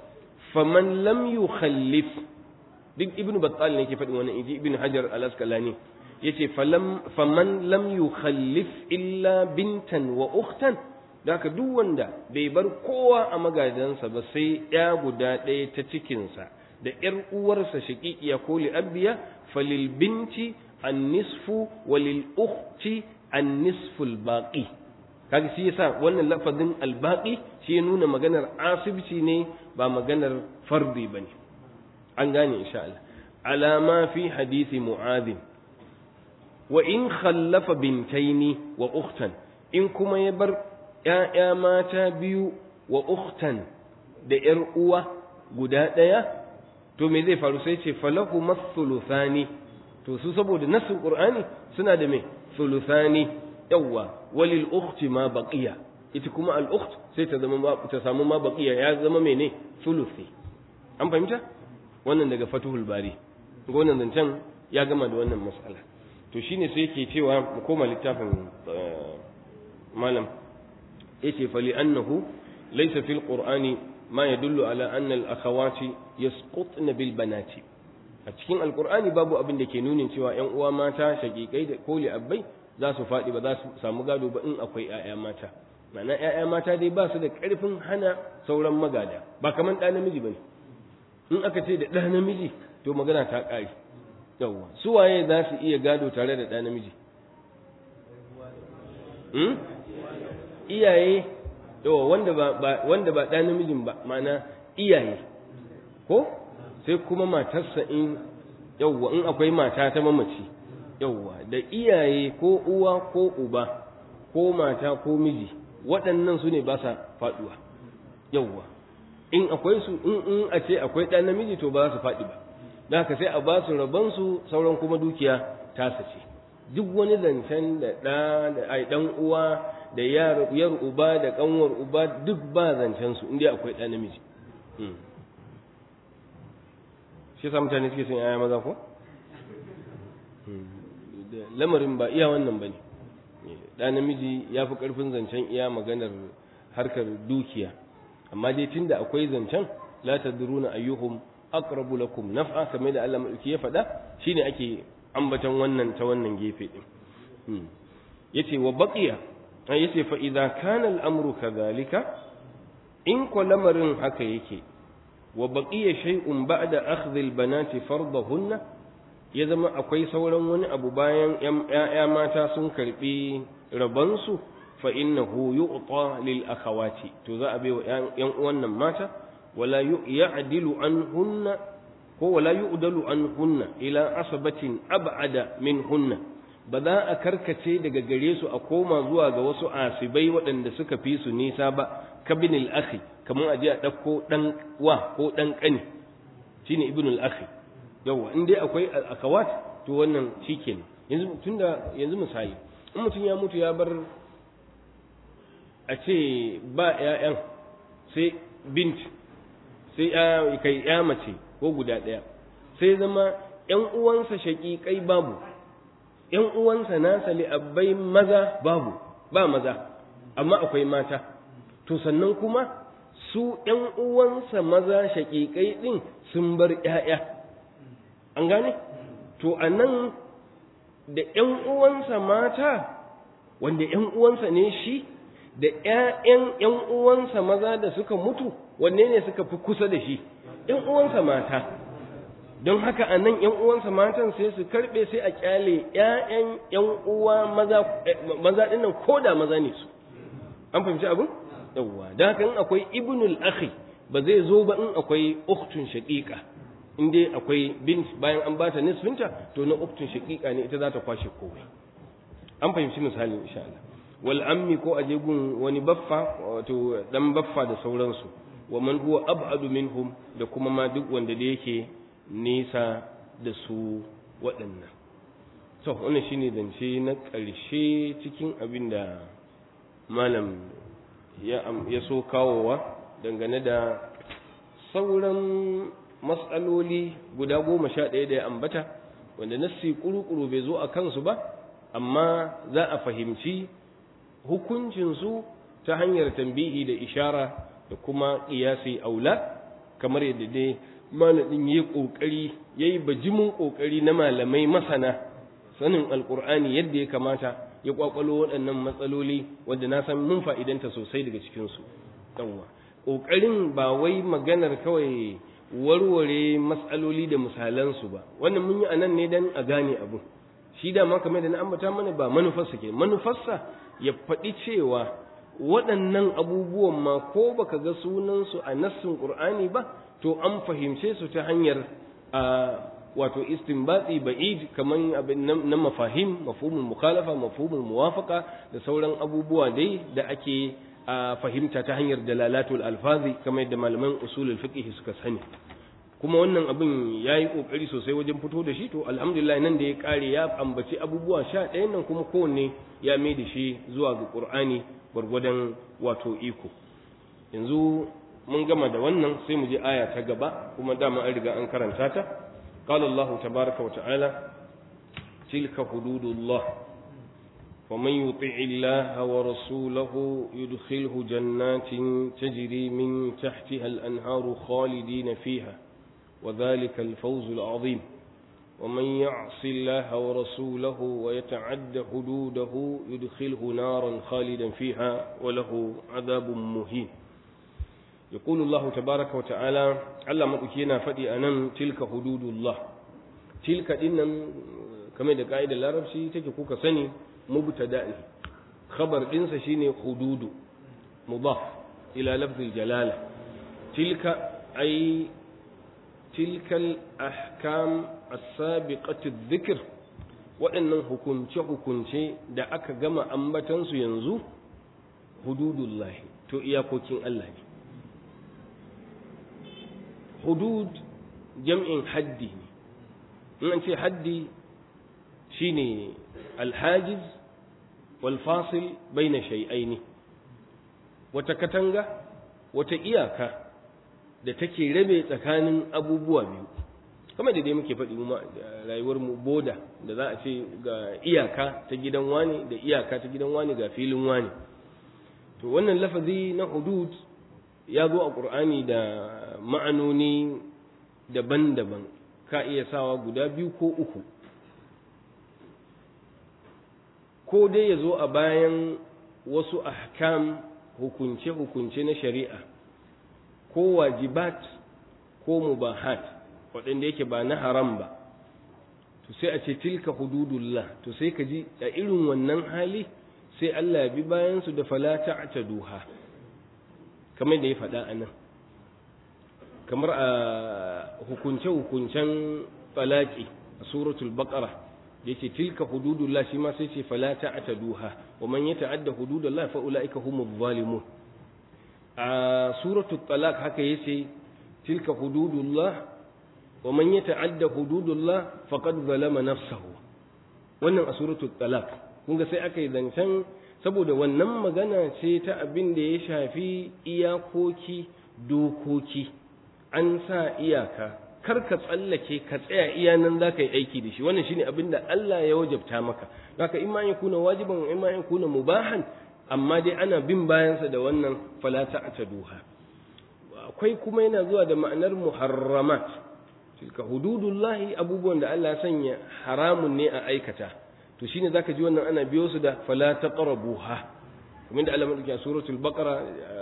faman lam yukhallif duk ibnu battal ne ke faɗin wannan inji ibnu hajar al-asqalani yace faman lam yukhallif illa bintan wa ukhtan da haka duk wanda bai bar kowa a magadansa ba sai ya guda ɗaya ta cikinsa da ‘yar uwarsa shaƙiƙiya ko li'abbiya falil binti an nisfu walil ukhti an nisful baƙi kaga shi yasa wannan lafazin albaƙi shi ya nuna maganar asibci ne ba maganar fardi ba ne an gane insha Allah alama fi hadisi mu'adhin wa in khallafa bintaini wa ukhtan in kuma ya bar ‘ya'ya mata biyu wa ukhtan da ‘yar uwa guda ɗaya, to me zai faru sai ce falahu masuluthani to su saboda nasin ƙur'ani suna da me suluthani yawwa walil ukhti ma baqiya ita kuma al ukht sai ta zama ta samu ma baqiya ya zama mene sulusi an fahimta wannan daga fatuhul bari wannan zancen ya gama da wannan mas'ala to shine sai yake cewa mu koma littafin malam yace fali annahu laysa fil qur'ani ma yadullu ala anna al akhawati yasqutna bil banati a cikin alqur'ani babu abin da ke nunin cewa ƴan uwa mata shaqiqai da koli abbai za su faɗi ba za su samu gado ba in akwai ƴaƴa mata ma'ana ƴaƴa mata dai ba su da ƙarfin hana sauran magada ba kaman ɗa namiji bane in aka ce da ɗa namiji to magana ta ƙare yawwa su waye za su iya gado tare da ɗa namiji iyaye yawa wanda ba wanda ba ɗan namijin ba ma'ana iyaye ko sai kuma matarsa in yawa in akwai mata ta mamaci yawa da iyaye ko uwa ko uba ko mata ko miji waɗannan su ne ba sa faɗuwa yawa in akwai su in in a ce akwai ɗan namiji to ba za su faɗi ba da haka sai a ba su rabonsu sauran kuma dukiya tasa ce duk wani zancen da ɗa da ai ɗan uwa da yar uba da ƙanwar uba duk ba zancen su inda akwai ɗan namiji shi yasa mutane suke son yaya maza ko lamarin ba iya wannan bane ɗan namiji ya fi ƙarfin zancen iya maganar harkar dukiya amma dai tunda akwai zancen la tadruna ayyuhum aqrabu lakum naf'a kamar da Allah madauki ya faɗa shine ake ambatan wannan ta wannan gefe din yace wa baqiya yace fa idza kana al-amru kadhalika in ko lamarin haka yake wa baqiya shay'un ba'da akhdh al-banati fardahunna ya zama akwai sauran wani abu bayan ƴaƴa mata sun karbi rabansu fa innahu yu'ta lil akhawati to za a bai wa ƴan uwan nan mata wala ya'dilu anhunna ko wala yu'dalu anhunna ila asabatin ab'ada minhunna ba za a karkace daga gare su a koma zuwa ga wasu asibai waɗanda suka fi su nisa ba kabinil akhi kamar aje a ɗauko ɗan wa ko ɗan ƙani shine ibnul akhi yawa in dai akwai akawat to wannan shikenan yanzu tunda yanzu misali in mutum ya mutu ya bar a ce ba ƴaƴan sai bint sai ya kai ya mace ko guda ɗaya sai zama ƴan uwansa shaƙiƙai babu ƴan uwansa nasa li'abbai maza babu ba maza amma akwai mata to sannan kuma su ‘yan uwansa maza shaƙiƙai ɗin sun bar ‘ya'ya an gane to a nan da ‘yan uwansa mata wanda ‘yan uwansa ne shi da ‘ya'yan ‘yan uwansa maza da suka mutu wanne ne suka fi kusa da shi ‘yan uwansa mata don haka a nan ‘yan uwansa matan sai su karɓe sai a ƙyale ‘ya'yan ‘yan uwa maza ɗinnan ko da maza ne su an fahimci abin yawwa don haka in akwai ibnul akhi ba zai zo ba in akwai uktun shaqiqa in dai akwai bint bayan an bata nisfinta to na uktun shaqiqa ne ita za ta kwashe komai an fahimci misali insha Allah wal ammi ko aje gun wani baffa wato dan baffa da sauransu wa man huwa ab'adu minhum da kuma ma duk wanda da yake nisa da su waɗannan to wannan shine zance na ƙarshe cikin abin da malam ya so kawowa dangane da sauran matsaloli guda goma sha ɗaya da ya ambata wanda nassi ƙuru-ƙuru bai zo a kansu ba amma za a fahimci hukuncinsu ta hanyar tambihi da ishara da kuma ƙiyasi aula kamar yadda dai malamin ya yi ƙoƙari ya yi bajimin ƙoƙari na malamai masana sanin alƙur'ani yadda ya kamata ya ƙwaƙwalo waɗannan matsaloli wanda na san mun fa'idanta sosai daga cikinsu ɗanwa ƙoƙarin ba wai maganar kawai warware matsaloli da misalansu ba wannan mun yi a nan ne don a gane abu shi da ma kamar da na ambata mana ba manufarsa ke manufarsa ya faɗi cewa waɗannan abubuwan ma ko baka ga sunansu a nassin ƙur'ani ba to an fahimce su ta hanyar wato istinbati ba'id kaman abin na mafahim mafhumul mukhalafa mafhumul muwafaqa da sauran abubuwa dai da ake fahimta ta hanyar dalalatul alfazi kamar yadda malaman usulul fiqh suka sani kuma wannan abin yayi kokari sosai wajen fito da shi to alhamdulillah nan da ya kare ya ambaci abubuwa sha ɗayan nan kuma kowanne ya mai da shi zuwa ga qur'ani gwargwadon wato iko yanzu mun gama da wannan sai mu je aya ta gaba kuma dama an riga an karanta ta qala Allah tabaaraka wa ta'ala tilka hududullah wa man yuti' Allah wa rasulahu yudkhilhu jannatin tajri min tahtiha al-anharu khalidin fiha وذلك الفوز العظيم ومن يعص الله ورسوله ويتعد حدوده يدخله نارا خالدا فيها وله عذاب مهين يقول الله تبارك وتعالى على مدكينا فدي أنم تلك حدود الله تلك إنم كما da ka'idar larabci take kuka sani mubtada ne khabar ɗinsa shine hududu mudaf ila lafzil jalala tilka ay tilka al-ahkam as-sabiqatu dhikr waɗannan hukunce hukunce da aka gama ambatansu yanzu hududullahi to iyakokin Allah ne hudud jam'in haddi ne in an ce haddi shine alhajiz wal fasil baina shay'aini wata katanga wata iyaka da take rabe tsakanin abubuwa biyu kamar da dai muke faɗi mu rayuwar mu boda da za a ce ga iyaka ta gidan wani da iyaka ta gidan wani ga filin wani to wannan lafazi na hudud ya zo a ƙur'ani da ma'anoni daban-daban ka iya sawa guda biyu ko uku ko dai ya zo a bayan wasu ahkam hukunce-hukunce na shari'a ko wajibat ko mubahat waɗanda yake ba na haram ba to sai a ce tilka hududullah to sai ka ji a irin wannan hali sai Allah ya bi bayansu da fala ta'taduha kamar da ya faɗa a nan kamar a hukunce-hukuncen falaki a suratul baqara da yake tilka hududullah shi ma sai ce fala ta'taduha wa man yata'adda hududallah fa ulaika humuz zalimun a suratul talaq haka yace tilka hududullah wa man yata'adda hududullah faqad zalama nafsahu wannan a suratul talaq kun ga sai aka yi zancen saboda wannan magana ce ta abin da ya shafi iyakoki dokoki an sa iyaka kar ka tsallake ka tsaya iya nan za ka yi aiki da shi wannan shine abin da Allah ya wajabta maka haka in ma ya kuna wajiban in ma ya kuna mubahan amma dai ana bin bayansa da wannan fala ta'taduha akwai kuma yana zuwa da ma'anar muharramat tilka hududullahi abubuwan da Allah ya sanya haramun ne a aikata to shine zaka ji wannan ana biyo su da fala taqrabuha kuma da Allah madauki a suratul baqara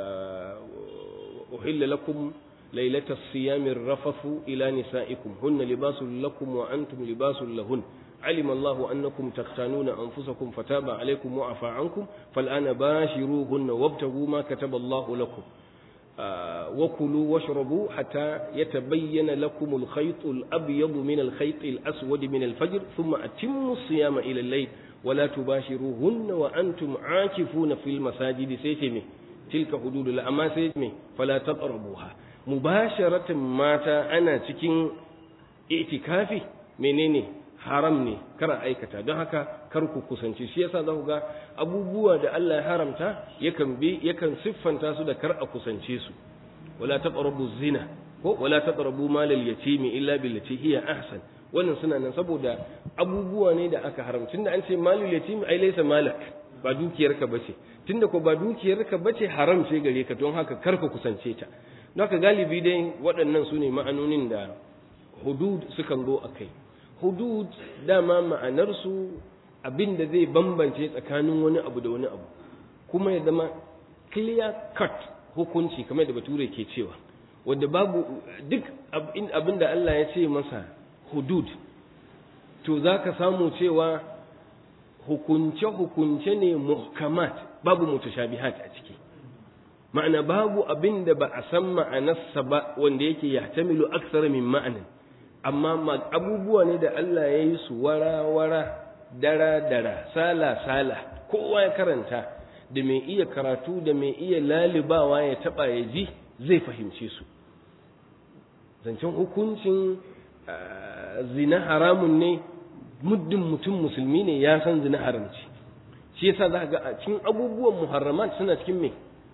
uhilla lakum laylata as-siyami rafathu ila nisaikum hunna libasul lakum wa antum libasul lahun علم الله أنكم تختانون أنفسكم فتاب عليكم وعفى عنكم فالآن باشروهن وابتغوا ما كتب الله لكم آه وكلوا واشربوا حتى يتبين لكم الخيط الأبيض من الخيط الأسود من الفجر ثم أتموا الصيام إلى الليل ولا تباشروهن وأنتم عاكفون في المساجد سيتمي تلك حدود الله أما سيتمي فلا تقربوها مباشرة مات أنا تكين اعتكافي منيني haram ne kar aikata don haka kar ku kusance shi yasa za ku ga abubuwa da Allah ya haramta yakan bi yakan siffanta su da kar a kusance su wala taqrabu zina ko wala taqrabu malal yatimi illa billati hiya ahsan wannan suna nan saboda abubuwa ne da aka haramta tunda an ce malul yatimi ai laysa malak ba dukiyarka bace tunda ko ba dukiyarka bace haram ce gare ka don haka kar ka kusance ta don haka galibi dai waɗannan su ne ma'anonin da hudud sukan zo a kai hudud dama ma'anarsu abin da zai bambance tsakanin wani abu da wani abu kuma ya zama clear cut hukunci kamar da bature ke cewa wanda babu duk abin da Allah ya ce masa hudud to za ka samu cewa hukunce-hukunce ne muhkamat babu mutashabihat a ciki ma'ana babu abin da ba a san ma'anarsa ba wanda yake yahtamilu aksara min ma'anin amma abubuwa ne da Allah ya yi su wara-wara dara-dara sala-sala kowa ya karanta da mai iya karatu da mai iya lalibawa ya taba ya ji zai fahimce su zancen hukuncin zina haramun ne muddin mutum musulmi ne ya san zina haramci shi yasa za ga a cikin abubuwan muharramat suna cikin mai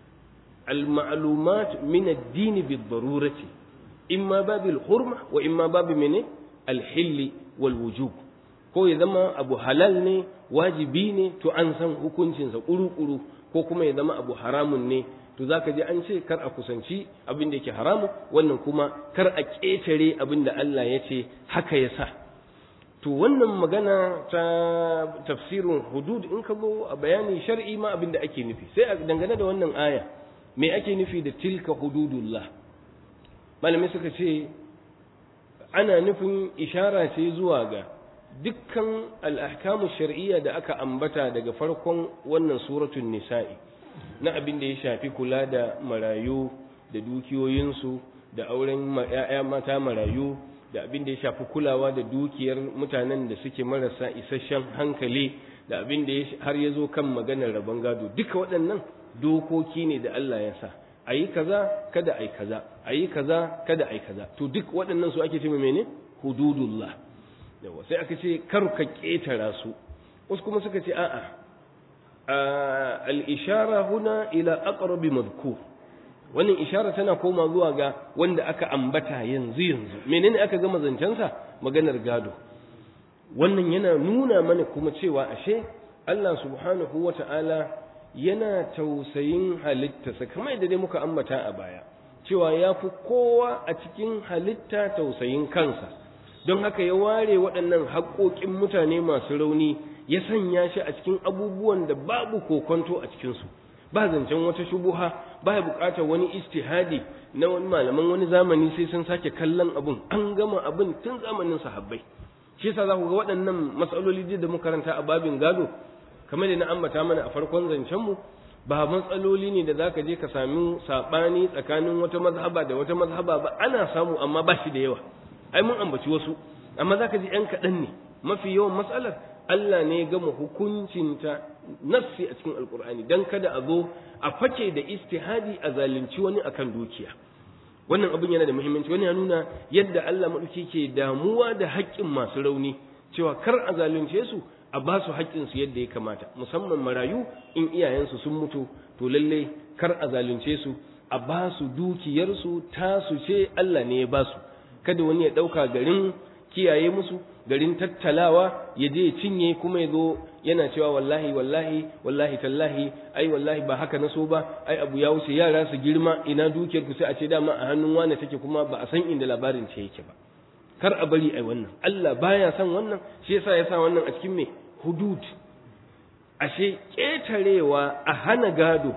al-ma'lumat min ad-din bi-darurati imma babil hurma wa imma babu mene alhilli wal wujub ko ya zama abu halal ne wajibi ne to an san hukuncinsa kuru-kuru ko kuma ya zama abu haramun ne to zaka ji an ce kar a kusanci abin da yake haramu wannan kuma kar a ƙetare abin da Allah ya ce haka ya sa to wannan magana ta tafsirin hudud in ka zo a bayani shar'i ma abin da ake nufi sai a dangane da wannan aya me ake nufi da tilka hududullah malamai suka ce ana nufin ishara ce zuwa ga dukkan al'ahkamu shar'iyya da aka ambata daga farkon wannan suratun nisa'i na abin da ya shafi kula da marayu da dukiyoyinsu da auren ‘ya'ya mata marayu da abin da ya shafi kulawa da dukiyar mutanen da suke marasa isasshen hankali da abin da har ya zo kan maganar rabon gado duka waɗannan dokoki ne da Allah ya sa a yi kaza kada a yi kaza a yi kaza kada a yi kaza to duk waɗannan su ake ce mene hududullah yawa sai aka ce kar ka ƙetara su wasu kuma suka ce a'a al-ishara huna ila aqrabi madhkur wannan ishara tana koma zuwa ga wanda aka ambata yanzu yanzu menene aka gama zancensa maganar gado wannan yana nuna mana kuma cewa ashe Allah subhanahu wata'ala yana tausayin halittarsa kamar yadda dai muka ambata a baya cewa ya fi kowa a cikin halitta tausayin kansa don haka ya ware waɗannan haƙoƙin mutane masu rauni ya sanya shi a cikin abubuwan da babu kokonto a cikinsu ba zancen wata shubuha ba ya buƙatar wani istihadi na wani malaman wani zamani sai sun sake kallon abun an gama abun tun zamanin sahabbai shi yasa za ku ga waɗannan matsaloli da muka karanta a babin gado kamar da na ambata mana a farkon zancenmu ba matsaloli ne da za ka je ka sami saɓani tsakanin wata mazhaba da wata mazhaba ba ana samu amma ba shi da yawa ai mun ambaci wasu amma za ka ji ‘yan kaɗan ne mafi yawan matsalar Allah ne ya gama hukuncinta nassi a cikin alkur'ani don kada a zo a fake da istihadi a zalunci wani akan dukiya wannan abin yana da muhimmanci wani ya nuna yadda Allah maɗauki ke damuwa da haƙƙin masu rauni cewa kar a zalunce su a ba su haƙƙinsu yadda ya kamata musamman marayu in iyayensu sun mutu to lallai kar a zalunce su a ba su dukiyarsu tasu ce Allah ne ya ba su kada wani ya ɗauka garin kiyaye musu garin tattalawa ya je ya cinye kuma ya zo yana cewa wallahi wallahi wallahi tallahi ai wallahi ba haka na so ba ai abu ya wuce yara su girma ina dukiyar ku sai a ce dama a hannun wane take kuma ba a san inda labarin ce yake ba kar a bari ai wannan Allah baya son wannan shi yasa ya sa wannan a cikin me hudud ashe ƙetarewa a hana gado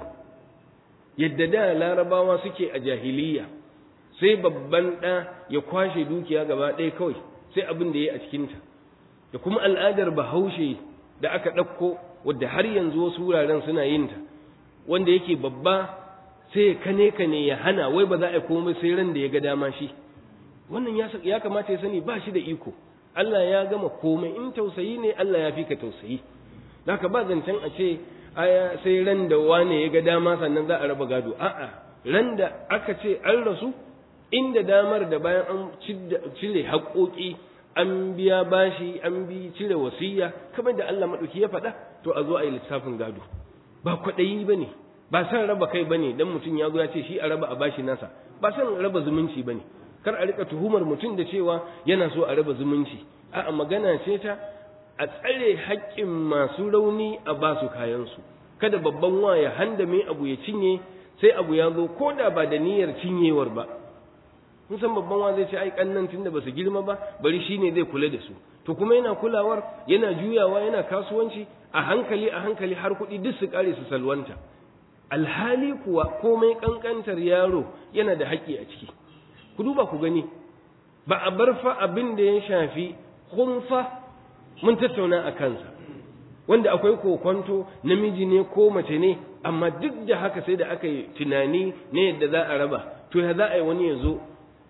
yadda da larabawa suke a jahiliya sai babban ɗa ya kwashe dukiya gaba ɗaya kawai sai abin da ya yi a cikinta da kuma al'adar bahaushe da aka ɗauko wadda har yanzu wasu wuraren suna yin ta wanda yake babba sai ya kane kane ya hana wai ba za a yi komai sai ran da ya ga dama shi wannan ya kamata ya sani ba shi da iko Allah ya gama komai in tausayi ne Allah ya fi ka tausayi haka ba zancen a ce aya sai ran da wane ya ga dama sannan za a raba gado a'a ran da aka ce an rasu inda damar da bayan an cire haƙoƙi an biya bashi an bi cire wasiya kamar da Allah maɗauki ya faɗa to a zo a yi lissafin gado ba kwaɗayi ba ne ba san raba kai ba ne don mutum ya zo ya ce shi a raba a bashi nasa ba san raba zumunci ba ne kar a rika tuhumar mutum da cewa yana so a raba zumunci a'a magana ce ta a tsare haƙƙin masu rauni a ba su kayansu kada babban wa ya handame abu ya cinye sai abu ya zo ko da ba da niyyar cinyewar ba mun san babban wa zai ce ai kannan tunda ba su girma ba bari shine zai kula da su to kuma yana kulawar yana juyawa yana kasuwanci a hankali a hankali har kuɗi duk su kare su salwanta alhali kuwa komai kankantar yaro yana da haƙƙi a ciki ku duba ku gani ba a bar fa abin da ya shafi khunfa mun tattauna a kansa wanda akwai kokonto namiji ne ko mace ne amma duk da haka sai da aka yi tunani ne yadda za a raba to ya za a yi wani ya zo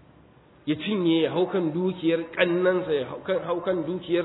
ya cinye ya haukan dukiyar kannansa ya haukan dukiyar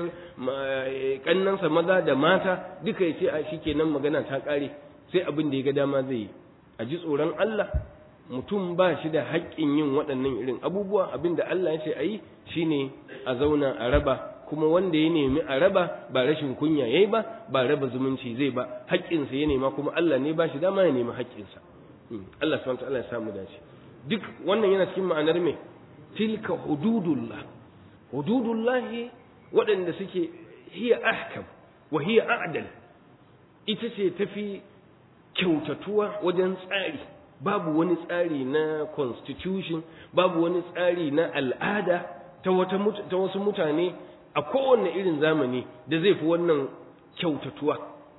kannansa maza da mata duka ya ce a shi kenan magana ta ƙare sai abin da ya ga dama zai yi a ji tsoron Allah mutum ba shi da haƙƙin yin waɗannan irin abubuwa abin da Allah ya ce a yi shine a zauna a raba kuma wanda ya nemi a raba ba rashin kunya yayi ba ba raba zumunci zai ba haƙƙinsa ya nema kuma Allah ne ba shi dama ya nemi haƙƙinsa Allah subhanahu wa ta'ala ya samu dace duk wannan yana cikin ma'anar me tilka hududullah hududullah waɗanda suke hiya ahkam wa hiya a'dal ita ce tafi kyautatuwa wajen tsari babu wani tsari na constitution babu wani tsari na al'ada ta wata ta wasu mutane a kowanne irin zamani da zai fi wannan kyautatuwa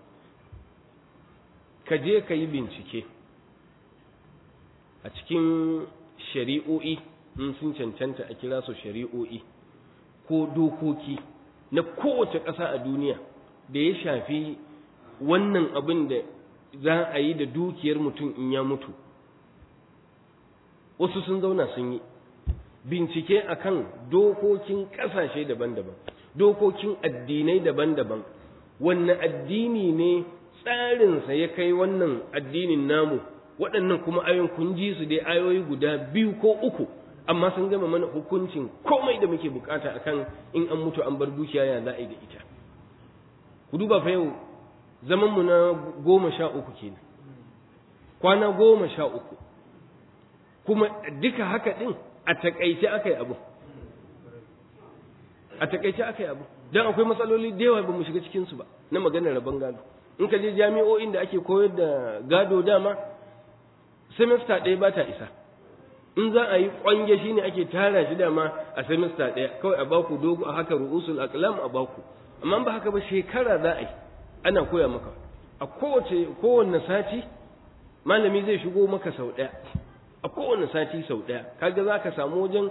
ka je ka yi bincike a cikin shari'o'i in sun cancanta a kira su shari'o'i ko dokoki na kowace ƙasa a duniya da ya shafi wannan abin da za a yi da dukiyar mutum in ya mutu wasu sun zauna sun yi bincike akan dokokin ƙasashe daban-daban dokokin addinai daban-daban wanne addini ne tsarinsa ya kai wannan addinin namu waɗannan kuma ayoyin kun ji su dai ayoyi guda biyu ko uku amma sun gama mana hukuncin komai da muke bukata akan in an mutu an bar dukiya ya za a yi da ita ku duba fa yau zaman mu na goma sha uku kenan kwana goma sha uku kuma duka haka din a takaice aka yi abu a takaice aka yi abu don akwai matsaloli da yawa ba mu shiga cikinsu ba na maganar rabon gado in ka je jami'o'in da ake koyar da gado dama semester ɗaya ba ta isa in za a yi kwange shi ne ake tara shi dama a semester ɗaya kawai a baku dogo a haka ru'usul aqlam a baku amma ba haka ba shekara za a yi ana koya maka a kowace kowanne sati malami zai shigo maka sau ɗaya a kowanne sati sau ɗaya kaga za ka samu wajen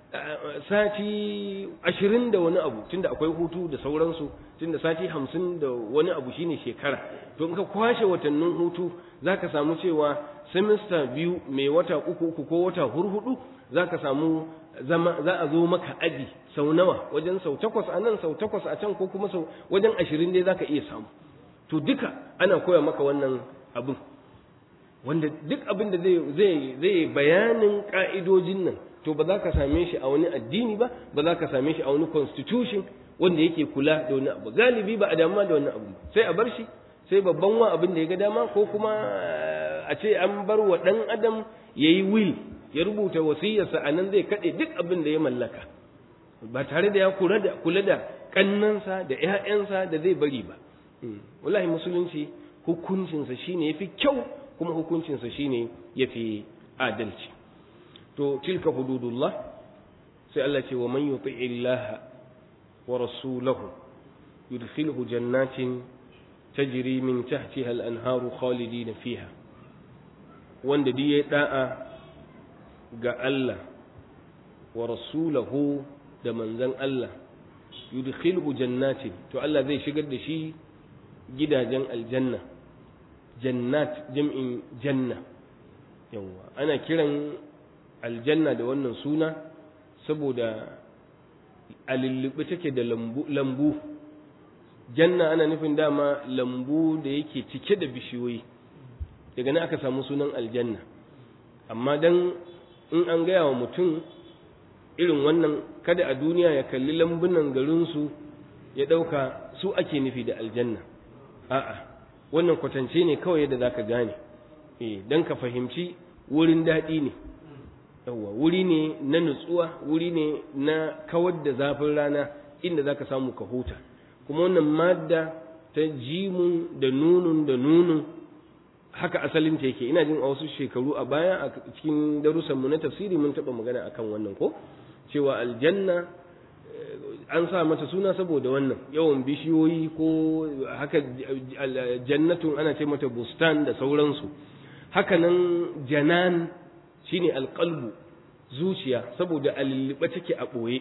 sati ashirin da wani abu tunda akwai hutu da sauransu tunda sati hamsin da wani abu shine shekara to in ka kwashe watannin hutu za ka samu cewa semester biyu mai wata uku uku ko wata hurhudu za ka samu zama za a zo maka aji sau nawa wajen sau takwas a nan sau takwas a can ko kuma sau wajen ashirin dai za ka iya samu to duka ana koya maka wannan abin wanda duk abin da zai zai bayanin ka'idojin nan to ba za ka same shi a wani addini ba ba za ka same shi a wani constitution wanda yake kula da wani abu galibi ba a damuwa da wani abu sai a bar shi sai babban wa abin da ya ga dama ko kuma a ce an bar wa ɗan adam ya yi will ya rubuta wasiyarsa a nan zai kaɗe duk abin da ya mallaka ba tare da ya kula da kula da kannansa da ƴaƴansa da zai bari ba wallahi musulunci hukuncinsa shine yafi kyau kuma hukuncinsa shine yafi adalci to tilka hududullah sai Allah ce wa man yuti'i Allah wa rasulahu yudkhilhu jannatin tajri min tahtiha al-anharu khalidin fiha wanda duk ya da'a ga Allah wa rasulahu da manzon Allah yudkhilhu jannatin to Allah zai shigar da shi gidajen aljanna jannat jam'in janna yawa ana kiran aljanna da wannan suna saboda a lullube take da lambu janna ana nufin dama lambu da yake cike da bishiyoyi daga nan aka samu sunan aljanna amma dan in an gaya wa mutum irin wannan kada a duniya ya kalli lambunan garinsu ya ɗauka su ake nufi da aljanna a'a wannan kwatance ne kawai yadda za ka gane eh don ka fahimci wurin daɗi ne yawwa wuri ne na nutsuwa wuri ne na kawar da zafin rana inda za ka samu ka huta kuma wannan madda ta jimun da nunun da nunun haka asalin ta yake ina jin a wasu shekaru a baya a cikin darussanmu na tafsiri mun taɓa magana akan wannan ko cewa aljanna an sa mata suna saboda wannan yawan bishiyoyi ko haka jannatun ana ce mata bustan da sauransu hakanan janan shine alqalbu zuciya saboda alilliba take a ɓoye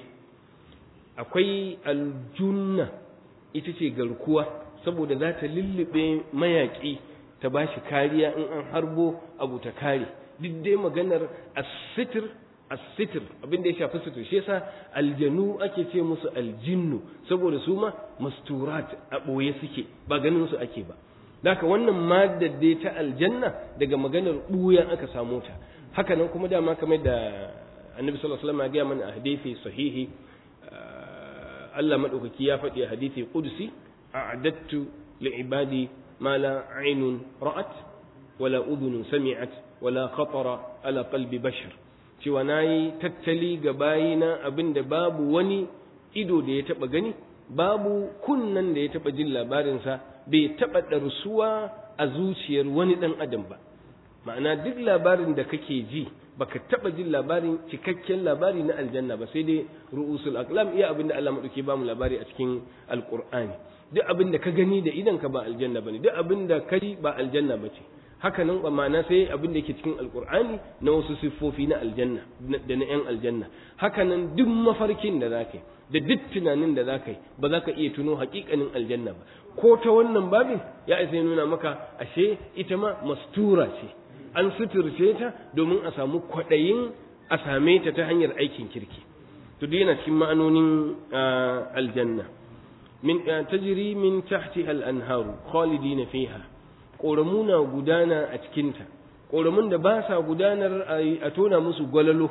akwai aljunna ita ce garkuwa saboda za ta lullube mayaƙi ta ba shi kariya in an harbo abu ta kare duk dai maganar asitir asitir abin da ya shafi sutur shi yasa aljanu ake ce musu aljinnu saboda su ma masturat a ɓoye suke ba ganin su ake ba Daka wannan maddar dai ta aljanna daga maganar ɓuyan aka samu ta haka nan kuma dama kamar da annabi sallallahu alaihi wasallam ya gaya mana a hadisi sahihi Allah madaukaki ya faɗi a hadisi qudsi a'adattu li'ibadi ma la aynun ra'at wala udhunun sami'at wala khatara ala qalbi bashar cewa nayi tattali ga bayina abinda babu wani ido da ya taba gani babu kunnan da ya taba jin labarinsa bai taba ɗarsuwa a zuciyar wani ɗan adam ba ma'ana duk labarin da kake ji baka taba jin labarin cikakken labari na aljanna ba sai dai ru'usul aqlam iya abin da Allah madauke ba mu labari a cikin alqur'ani duk abin da ka gani da idan ka ba aljanna bane duk abin da kai ba aljanna bace haka nan ma'ana sai abin da yake cikin alqur'ani na wasu siffofi na aljanna da na yan aljanna haka nan duk mafarkin da zaka yi da duk tunanin da zaka yi ba za ka iya tuno hakikanin aljanna ba ko ta wannan babin ya isa nuna maka ashe ita ma mastura ce an suturce ta domin a samu kwaɗayin a same ta ta hanyar aikin kirki to dai yana cikin ma'anonin aljanna min tajri min tahtiha al-anharu khalidina fiha ƙoramu na gudana a cikinta ƙoramun da ba sa gudanar a tona musu gwalalo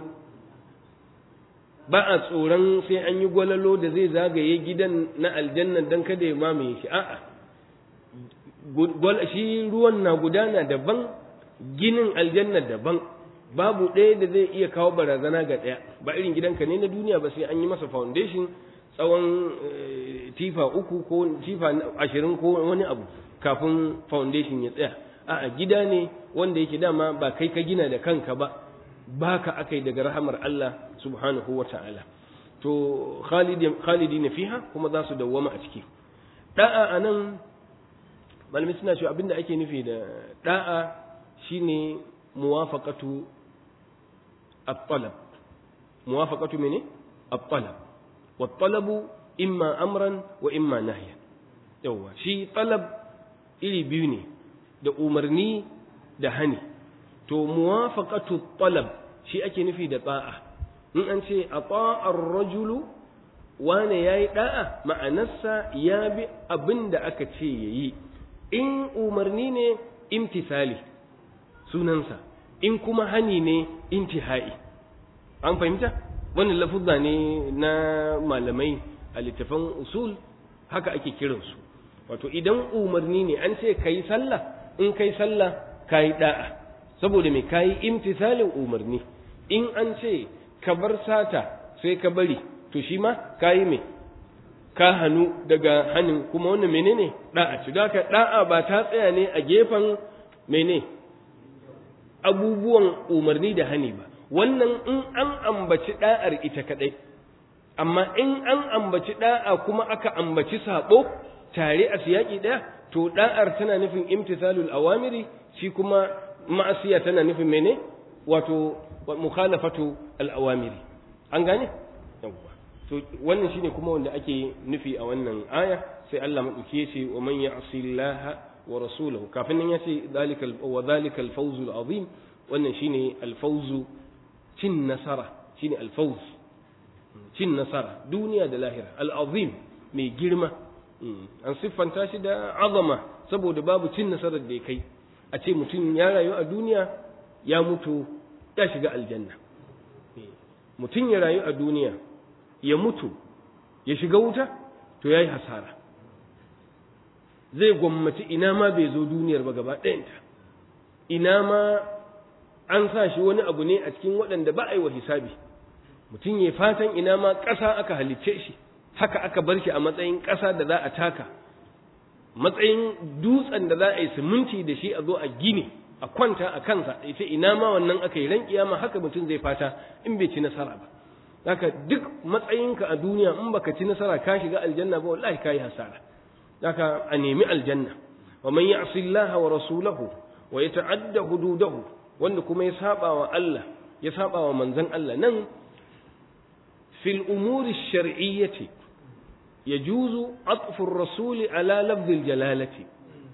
ba a tsoron sai an yi gwalalo da zai zagaye gidan na aljanna don kada ya mamaye shi a'a shi ruwan na gudana daban ginin aljanna daban babu ɗaya da zai iya kawo barazana ga ɗaya ba irin gidanka ne na duniya ba sai an yi masa foundation tsawon tifa uku ko tifa ashirin ko wani abu kafin foundation ya tsaya a'a gida ne wanda yake dama ba kai ka gina da kanka ba baka akai daga rahamar Allah subhanahu wa ta'ala to khalidi na fiha kuma za su dawwama a ciki da'a anan malamai suna cewa abinda ake nufi da da'a shine muwafaqatu at-talab muwafaqatu mene at-talab wat-talabu imma amran wa imma nahyan yawa shi talab iri biyu ne da umarni da hani to muwafaqatu talab shi ake nufi da ta'a in an ce ata'ar rajulu wane yayi da'a ma'anarsa ya bi abin da aka ce yayi in umarni ne imtisali sunansa in kuma hani ne intihai an fahimta wannan lafuzza ne na malamai a littafan usul haka ake kiransu wato idan umarni ne an ce kai sallah in kai sallah kai da'a saboda me kai imtisalin umarni in an ce ka bar sata sai ka bari to shi ma kayi me ka hannu daga hanin kuma wannan menene da'a ci da da'a ba ta tsaya ne a gefen mene abubuwan umarni da hani ba wannan in an ambaci da'ar ita kadai amma in an ambaci da'a kuma aka ambaci sabo tare a siyaki daya to da'ar tana nufin imtithalul awamiri shi kuma ma'asiya tana nufin mene wato mukhalafatu al-awamiri an gane yawwa to wannan shine kuma wanda ake nufi a wannan aya sai Allah madauki yace wa man ya'si Allah wa rasulahu kafin nan yace zalika wa zalika al-fawz al-azim wannan shine al-fawz cin nasara shine al-fawz cin nasara duniya da lahira al-azim mai girma an siffanta shi da azama saboda babu cin nasarar da ya kai a ce mutum ya rayu a duniya ya mutu ya shiga aljanna mutum ya rayu a duniya ya mutu ya shiga wuta to ya yi hasara zai gwammaci ina ma bai zo duniyar ba gaba ɗayanta ina ma an sa shi wani abu ne a cikin waɗanda ba a yi wa hisabi mutum ya fatan ina ma ƙasa aka halicce shi haka aka bar shi a matsayin ƙasa da za a taka matsayin dutsen da za a yi siminti da shi a zo a gini a kwanta a kansa ita ina ma wannan aka yi ran kiyama haka mutum zai fata in bai ci nasara ba haka duk matsayinka a duniya in baka ci nasara ka shiga aljanna ba wallahi kai hasara haka a nemi aljanna wa man ya'si Allah wa rasulahu wa yata'adda hududahu wanda kuma ya saba wa Allah ya saba wa manzon Allah nan fil umuri shar'iyyati yajuzu atfu ar-rasul ala lafz al-jalalati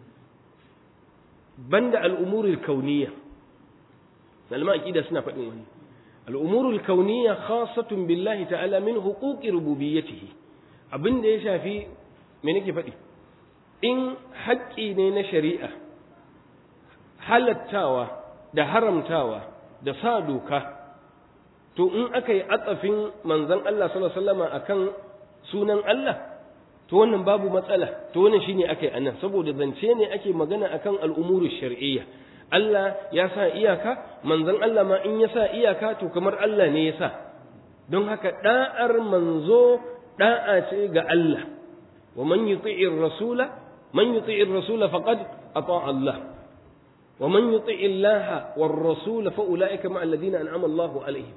banda al-umuri al-kauniyya malama akida suna faɗin wani الأمور الكونية خاصة بالله تعالى من حقوق ربوبيته abin da ya shafi me nake faɗi in haƙƙi ne na shari'a halattawa da haramtawa da sa doka to in aka yi atsafin manzon Allah sallallahu alaihi wasallam akan sunan Allah to wannan babu matsala to wannan shine aka yi anan saboda zance ne ake magana akan al'umuru shar'iyya Allah ya sa iyaka manzon Allah ma in ya sa iyaka to kamar Allah ne ya sa don haka da'ar manzo da'a ce ga Allah wa man yuti'ir rasula man yuti'ir rasula faqad ata Allah wa man yuti'ir Allah war rasula fa ulaika ma alladhina an'ama Allah alaihim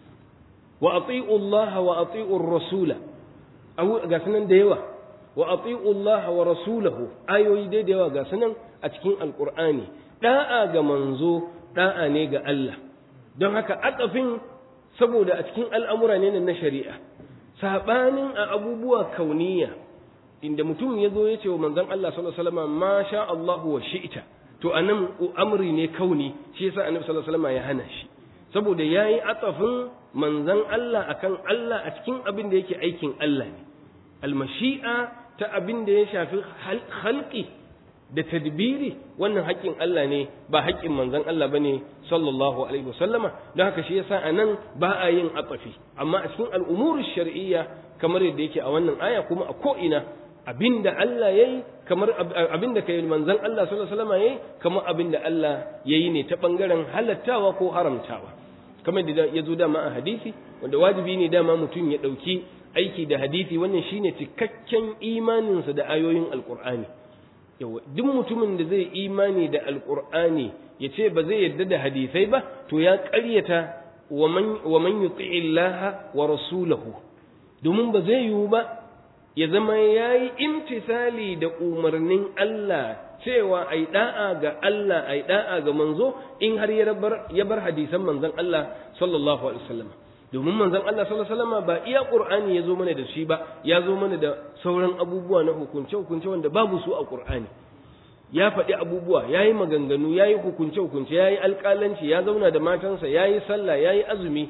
wa ati'u Allah wa ati'u rasula aw ga sunan da yawa wa ati'u Allah wa rasulahu ayoyi da yawa ga sunan a cikin alqur'ani da'a ga manzo da'a ne ga Allah don haka akafin saboda a cikin al'amura ne na shari'a sabanin a abubuwa kauniya inda mutum ya zo ya ce wa manzon Allah sallallahu alaihi wasallam ma sha Allah wa shi'ta to anan amri ne kauni shi yasa annabi sallallahu alaihi wasallam ya hana shi saboda yayi atafin manzon Allah akan Allah a cikin abin da yake aikin Allah ne almashi'a ta abin da ya shafi halqi da tadbiri wannan haƙƙin Allah ne ba haƙƙin manzon Allah bane sallallahu alaihi wasallama don haka shi yasa anan ba a yin atafi amma a cikin al'umuru shar'iyya kamar yadda yake a wannan aya kuma a ko ina abinda Allah yayi kamar abinda kai manzon Allah sallallahu alaihi wasallama yayi kamar abinda Allah yayi ne ta bangaren halattawa ko haramtawa kamar da ya zo dama a hadisi wanda wajibi ne dama mutum ya ɗauki aiki da hadisi wannan shine cikakken imaninsa da ayoyin alqur'ani yawa duk mutumin da zai imani da alqur'ani ya ce ba zai yarda da hadisai ba to ya ƙaryata wa man yuti'i Allah wa rasulahu domin ba zai yiwu ba ya zama yayi imtisali da umarnin Allah cewa ai da'a ga Allah ai da'a ga manzo in har ya bar ya bar hadisan manzon Allah sallallahu alaihi wasallam domin manzon Allah sallallahu alaihi wasallam ba iya Qur'ani ya zo mana da shi ba ya zo mana da sauran abubuwa na hukunce hukunce wanda babu su a Qur'ani ya faɗi abubuwa ya yi maganganu ya yi hukunce hukunce ya yi alƙalanci ya zauna da matansa ya yi sallah ya yi azumi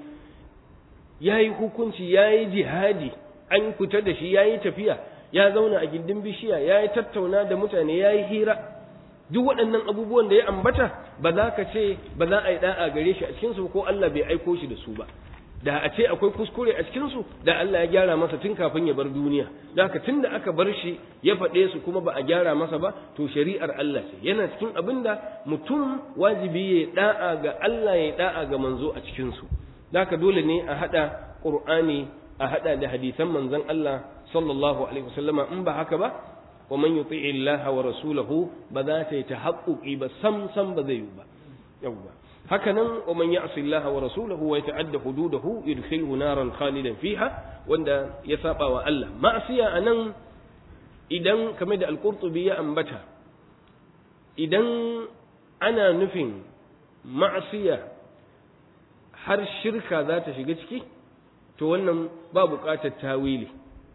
ya yi hukunci ya yi jihadi an fita da shi ya yi tafiya ya zauna a gindin bishiya ya yi tattauna da mutane ya yi hira duk waɗannan abubuwan da ya ambata ba za ka ce ba za a yi ɗa'a gare shi a cikinsu ko Allah bai aiko shi da su ba da a ce akwai kuskure a cikinsu da Allah ya gyara masa tun kafin ya bar duniya da haka tun da aka bar shi ya faɗe su kuma ba a gyara masa ba to shari'ar Allah ce yana cikin abin da mutum wajibi ya da'a ga Allah ya da'a ga manzo a cikinsu da haka dole ne a haɗa ƙur'ani a hada da hadisan manzon Allah sallallahu alaihi wasallama in ba haka ba wa man yuti'i Allah wa rasulahu ba za ta yi tahaqquqi ba sam sam ba zai yi ba yawwa haka nan wa man ya'si Allah wa rasulahu wa yata'adda hududahu yudkhilhu naran khalidan fiha wanda ya saba wa Allah ma'asiya anan idan kamar da al-Qurtubi ya ambata idan ana nufin ma'asiya har shirka za ta shiga ciki to wannan ba buƙatar tawili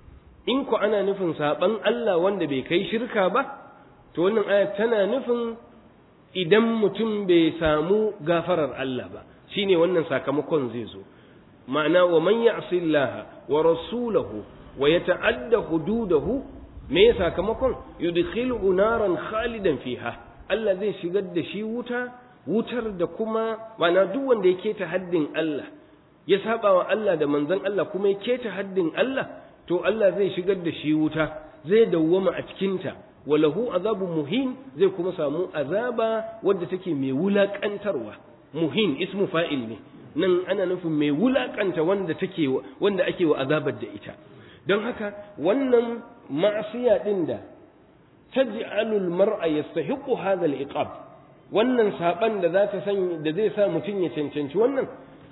in ku ana nufin saban Allah wanda bai kai shirka ba to wannan aya tana nufin idan mutum bai samu gafarar Allah ba shine wannan sakamakon zai zo ma'ana wa man ya'si Allah wa rasulahu wa yata'adda hududahu me sakamakon yudkhilu naran khalidan fiha Allah zai shigar da shi wuta wutar da kuma mana duk wanda ya keta haddin Allah ya saba wa Allah da manzon Allah kuma ya keta haddin Allah to Allah zai shigar da shi wuta zai dawwama a cikinta walahu azabu muhin zai kuma samu azaba wadda take mai wulakantarwa muhin ismu fa'il ne nan ana nufin mai wulakanta wanda take wanda ake wa azabar da ita don haka wannan ma'asiya din da taj'alu al-mar'a yastahiqu hadha al-iqab wannan saban da za ta san da zai sa mutum ya cancanci wannan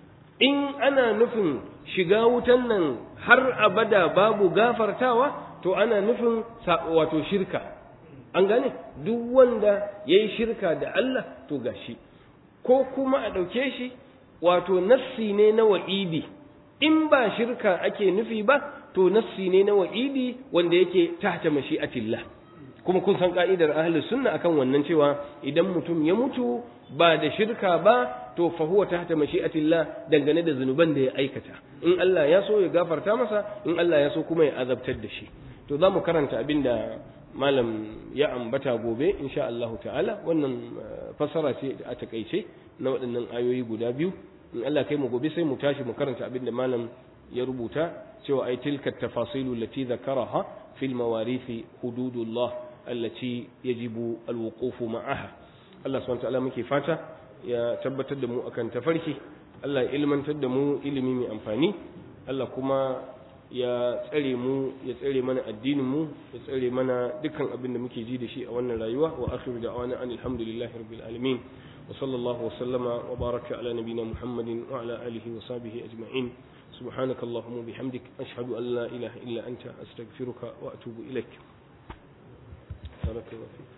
in ana nufin shiga wutan nan har abada babu gafartawa to ana nufin wato shirka an gane duk wanda ya yi shirka da Allah to gashi ko kuma a ɗauke shi wato nassi ne na wa'idi in ba shirka ake nufi ba to nassi ne na wa'idi wanda yake tahta mashi'atillah kuma kun san ka'idar ahlus sunna akan wannan cewa idan mutum ya mutu ba da shirka ba to fa huwa tahta mashi'atillah dangane da zunuban da ya aikata in Allah ya so ya gafarta masa in Allah ya so kuma ya azabtar da shi to za mu karanta abin da malam ya ambata gobe insha Allah ta'ala wannan fassara ce a takaice na waɗannan ayoyi guda biyu in Allah kai mu gobe sai mu tashi mu karanta abin da malam ya rubuta cewa ai tilka tafasilu lati zakaraha fil mawarisi hududullah allati yajibu alwuqufu ma'aha Allah subhanahu ta'ala muke fata ya tabbatar da mu akan tafarki Allah ya ilmantar da mu ilimi mai amfani Allah kuma ya tsare mu ya tsare mana addinin mu ya tsare mana dukkan abin da muke ji da shi a wannan rayuwa wa akhiru da'wana alhamdulillahi rabbil alamin wa sallallahu wa sallama wa baraka ala nabiyyina muhammadin wa ala alihi wa sahbihi ajma'in سبحانك اللهم وبحمدك أشهد أن لا إله إلا أنت أستغفرك وأتوب إليك بارك الله فيك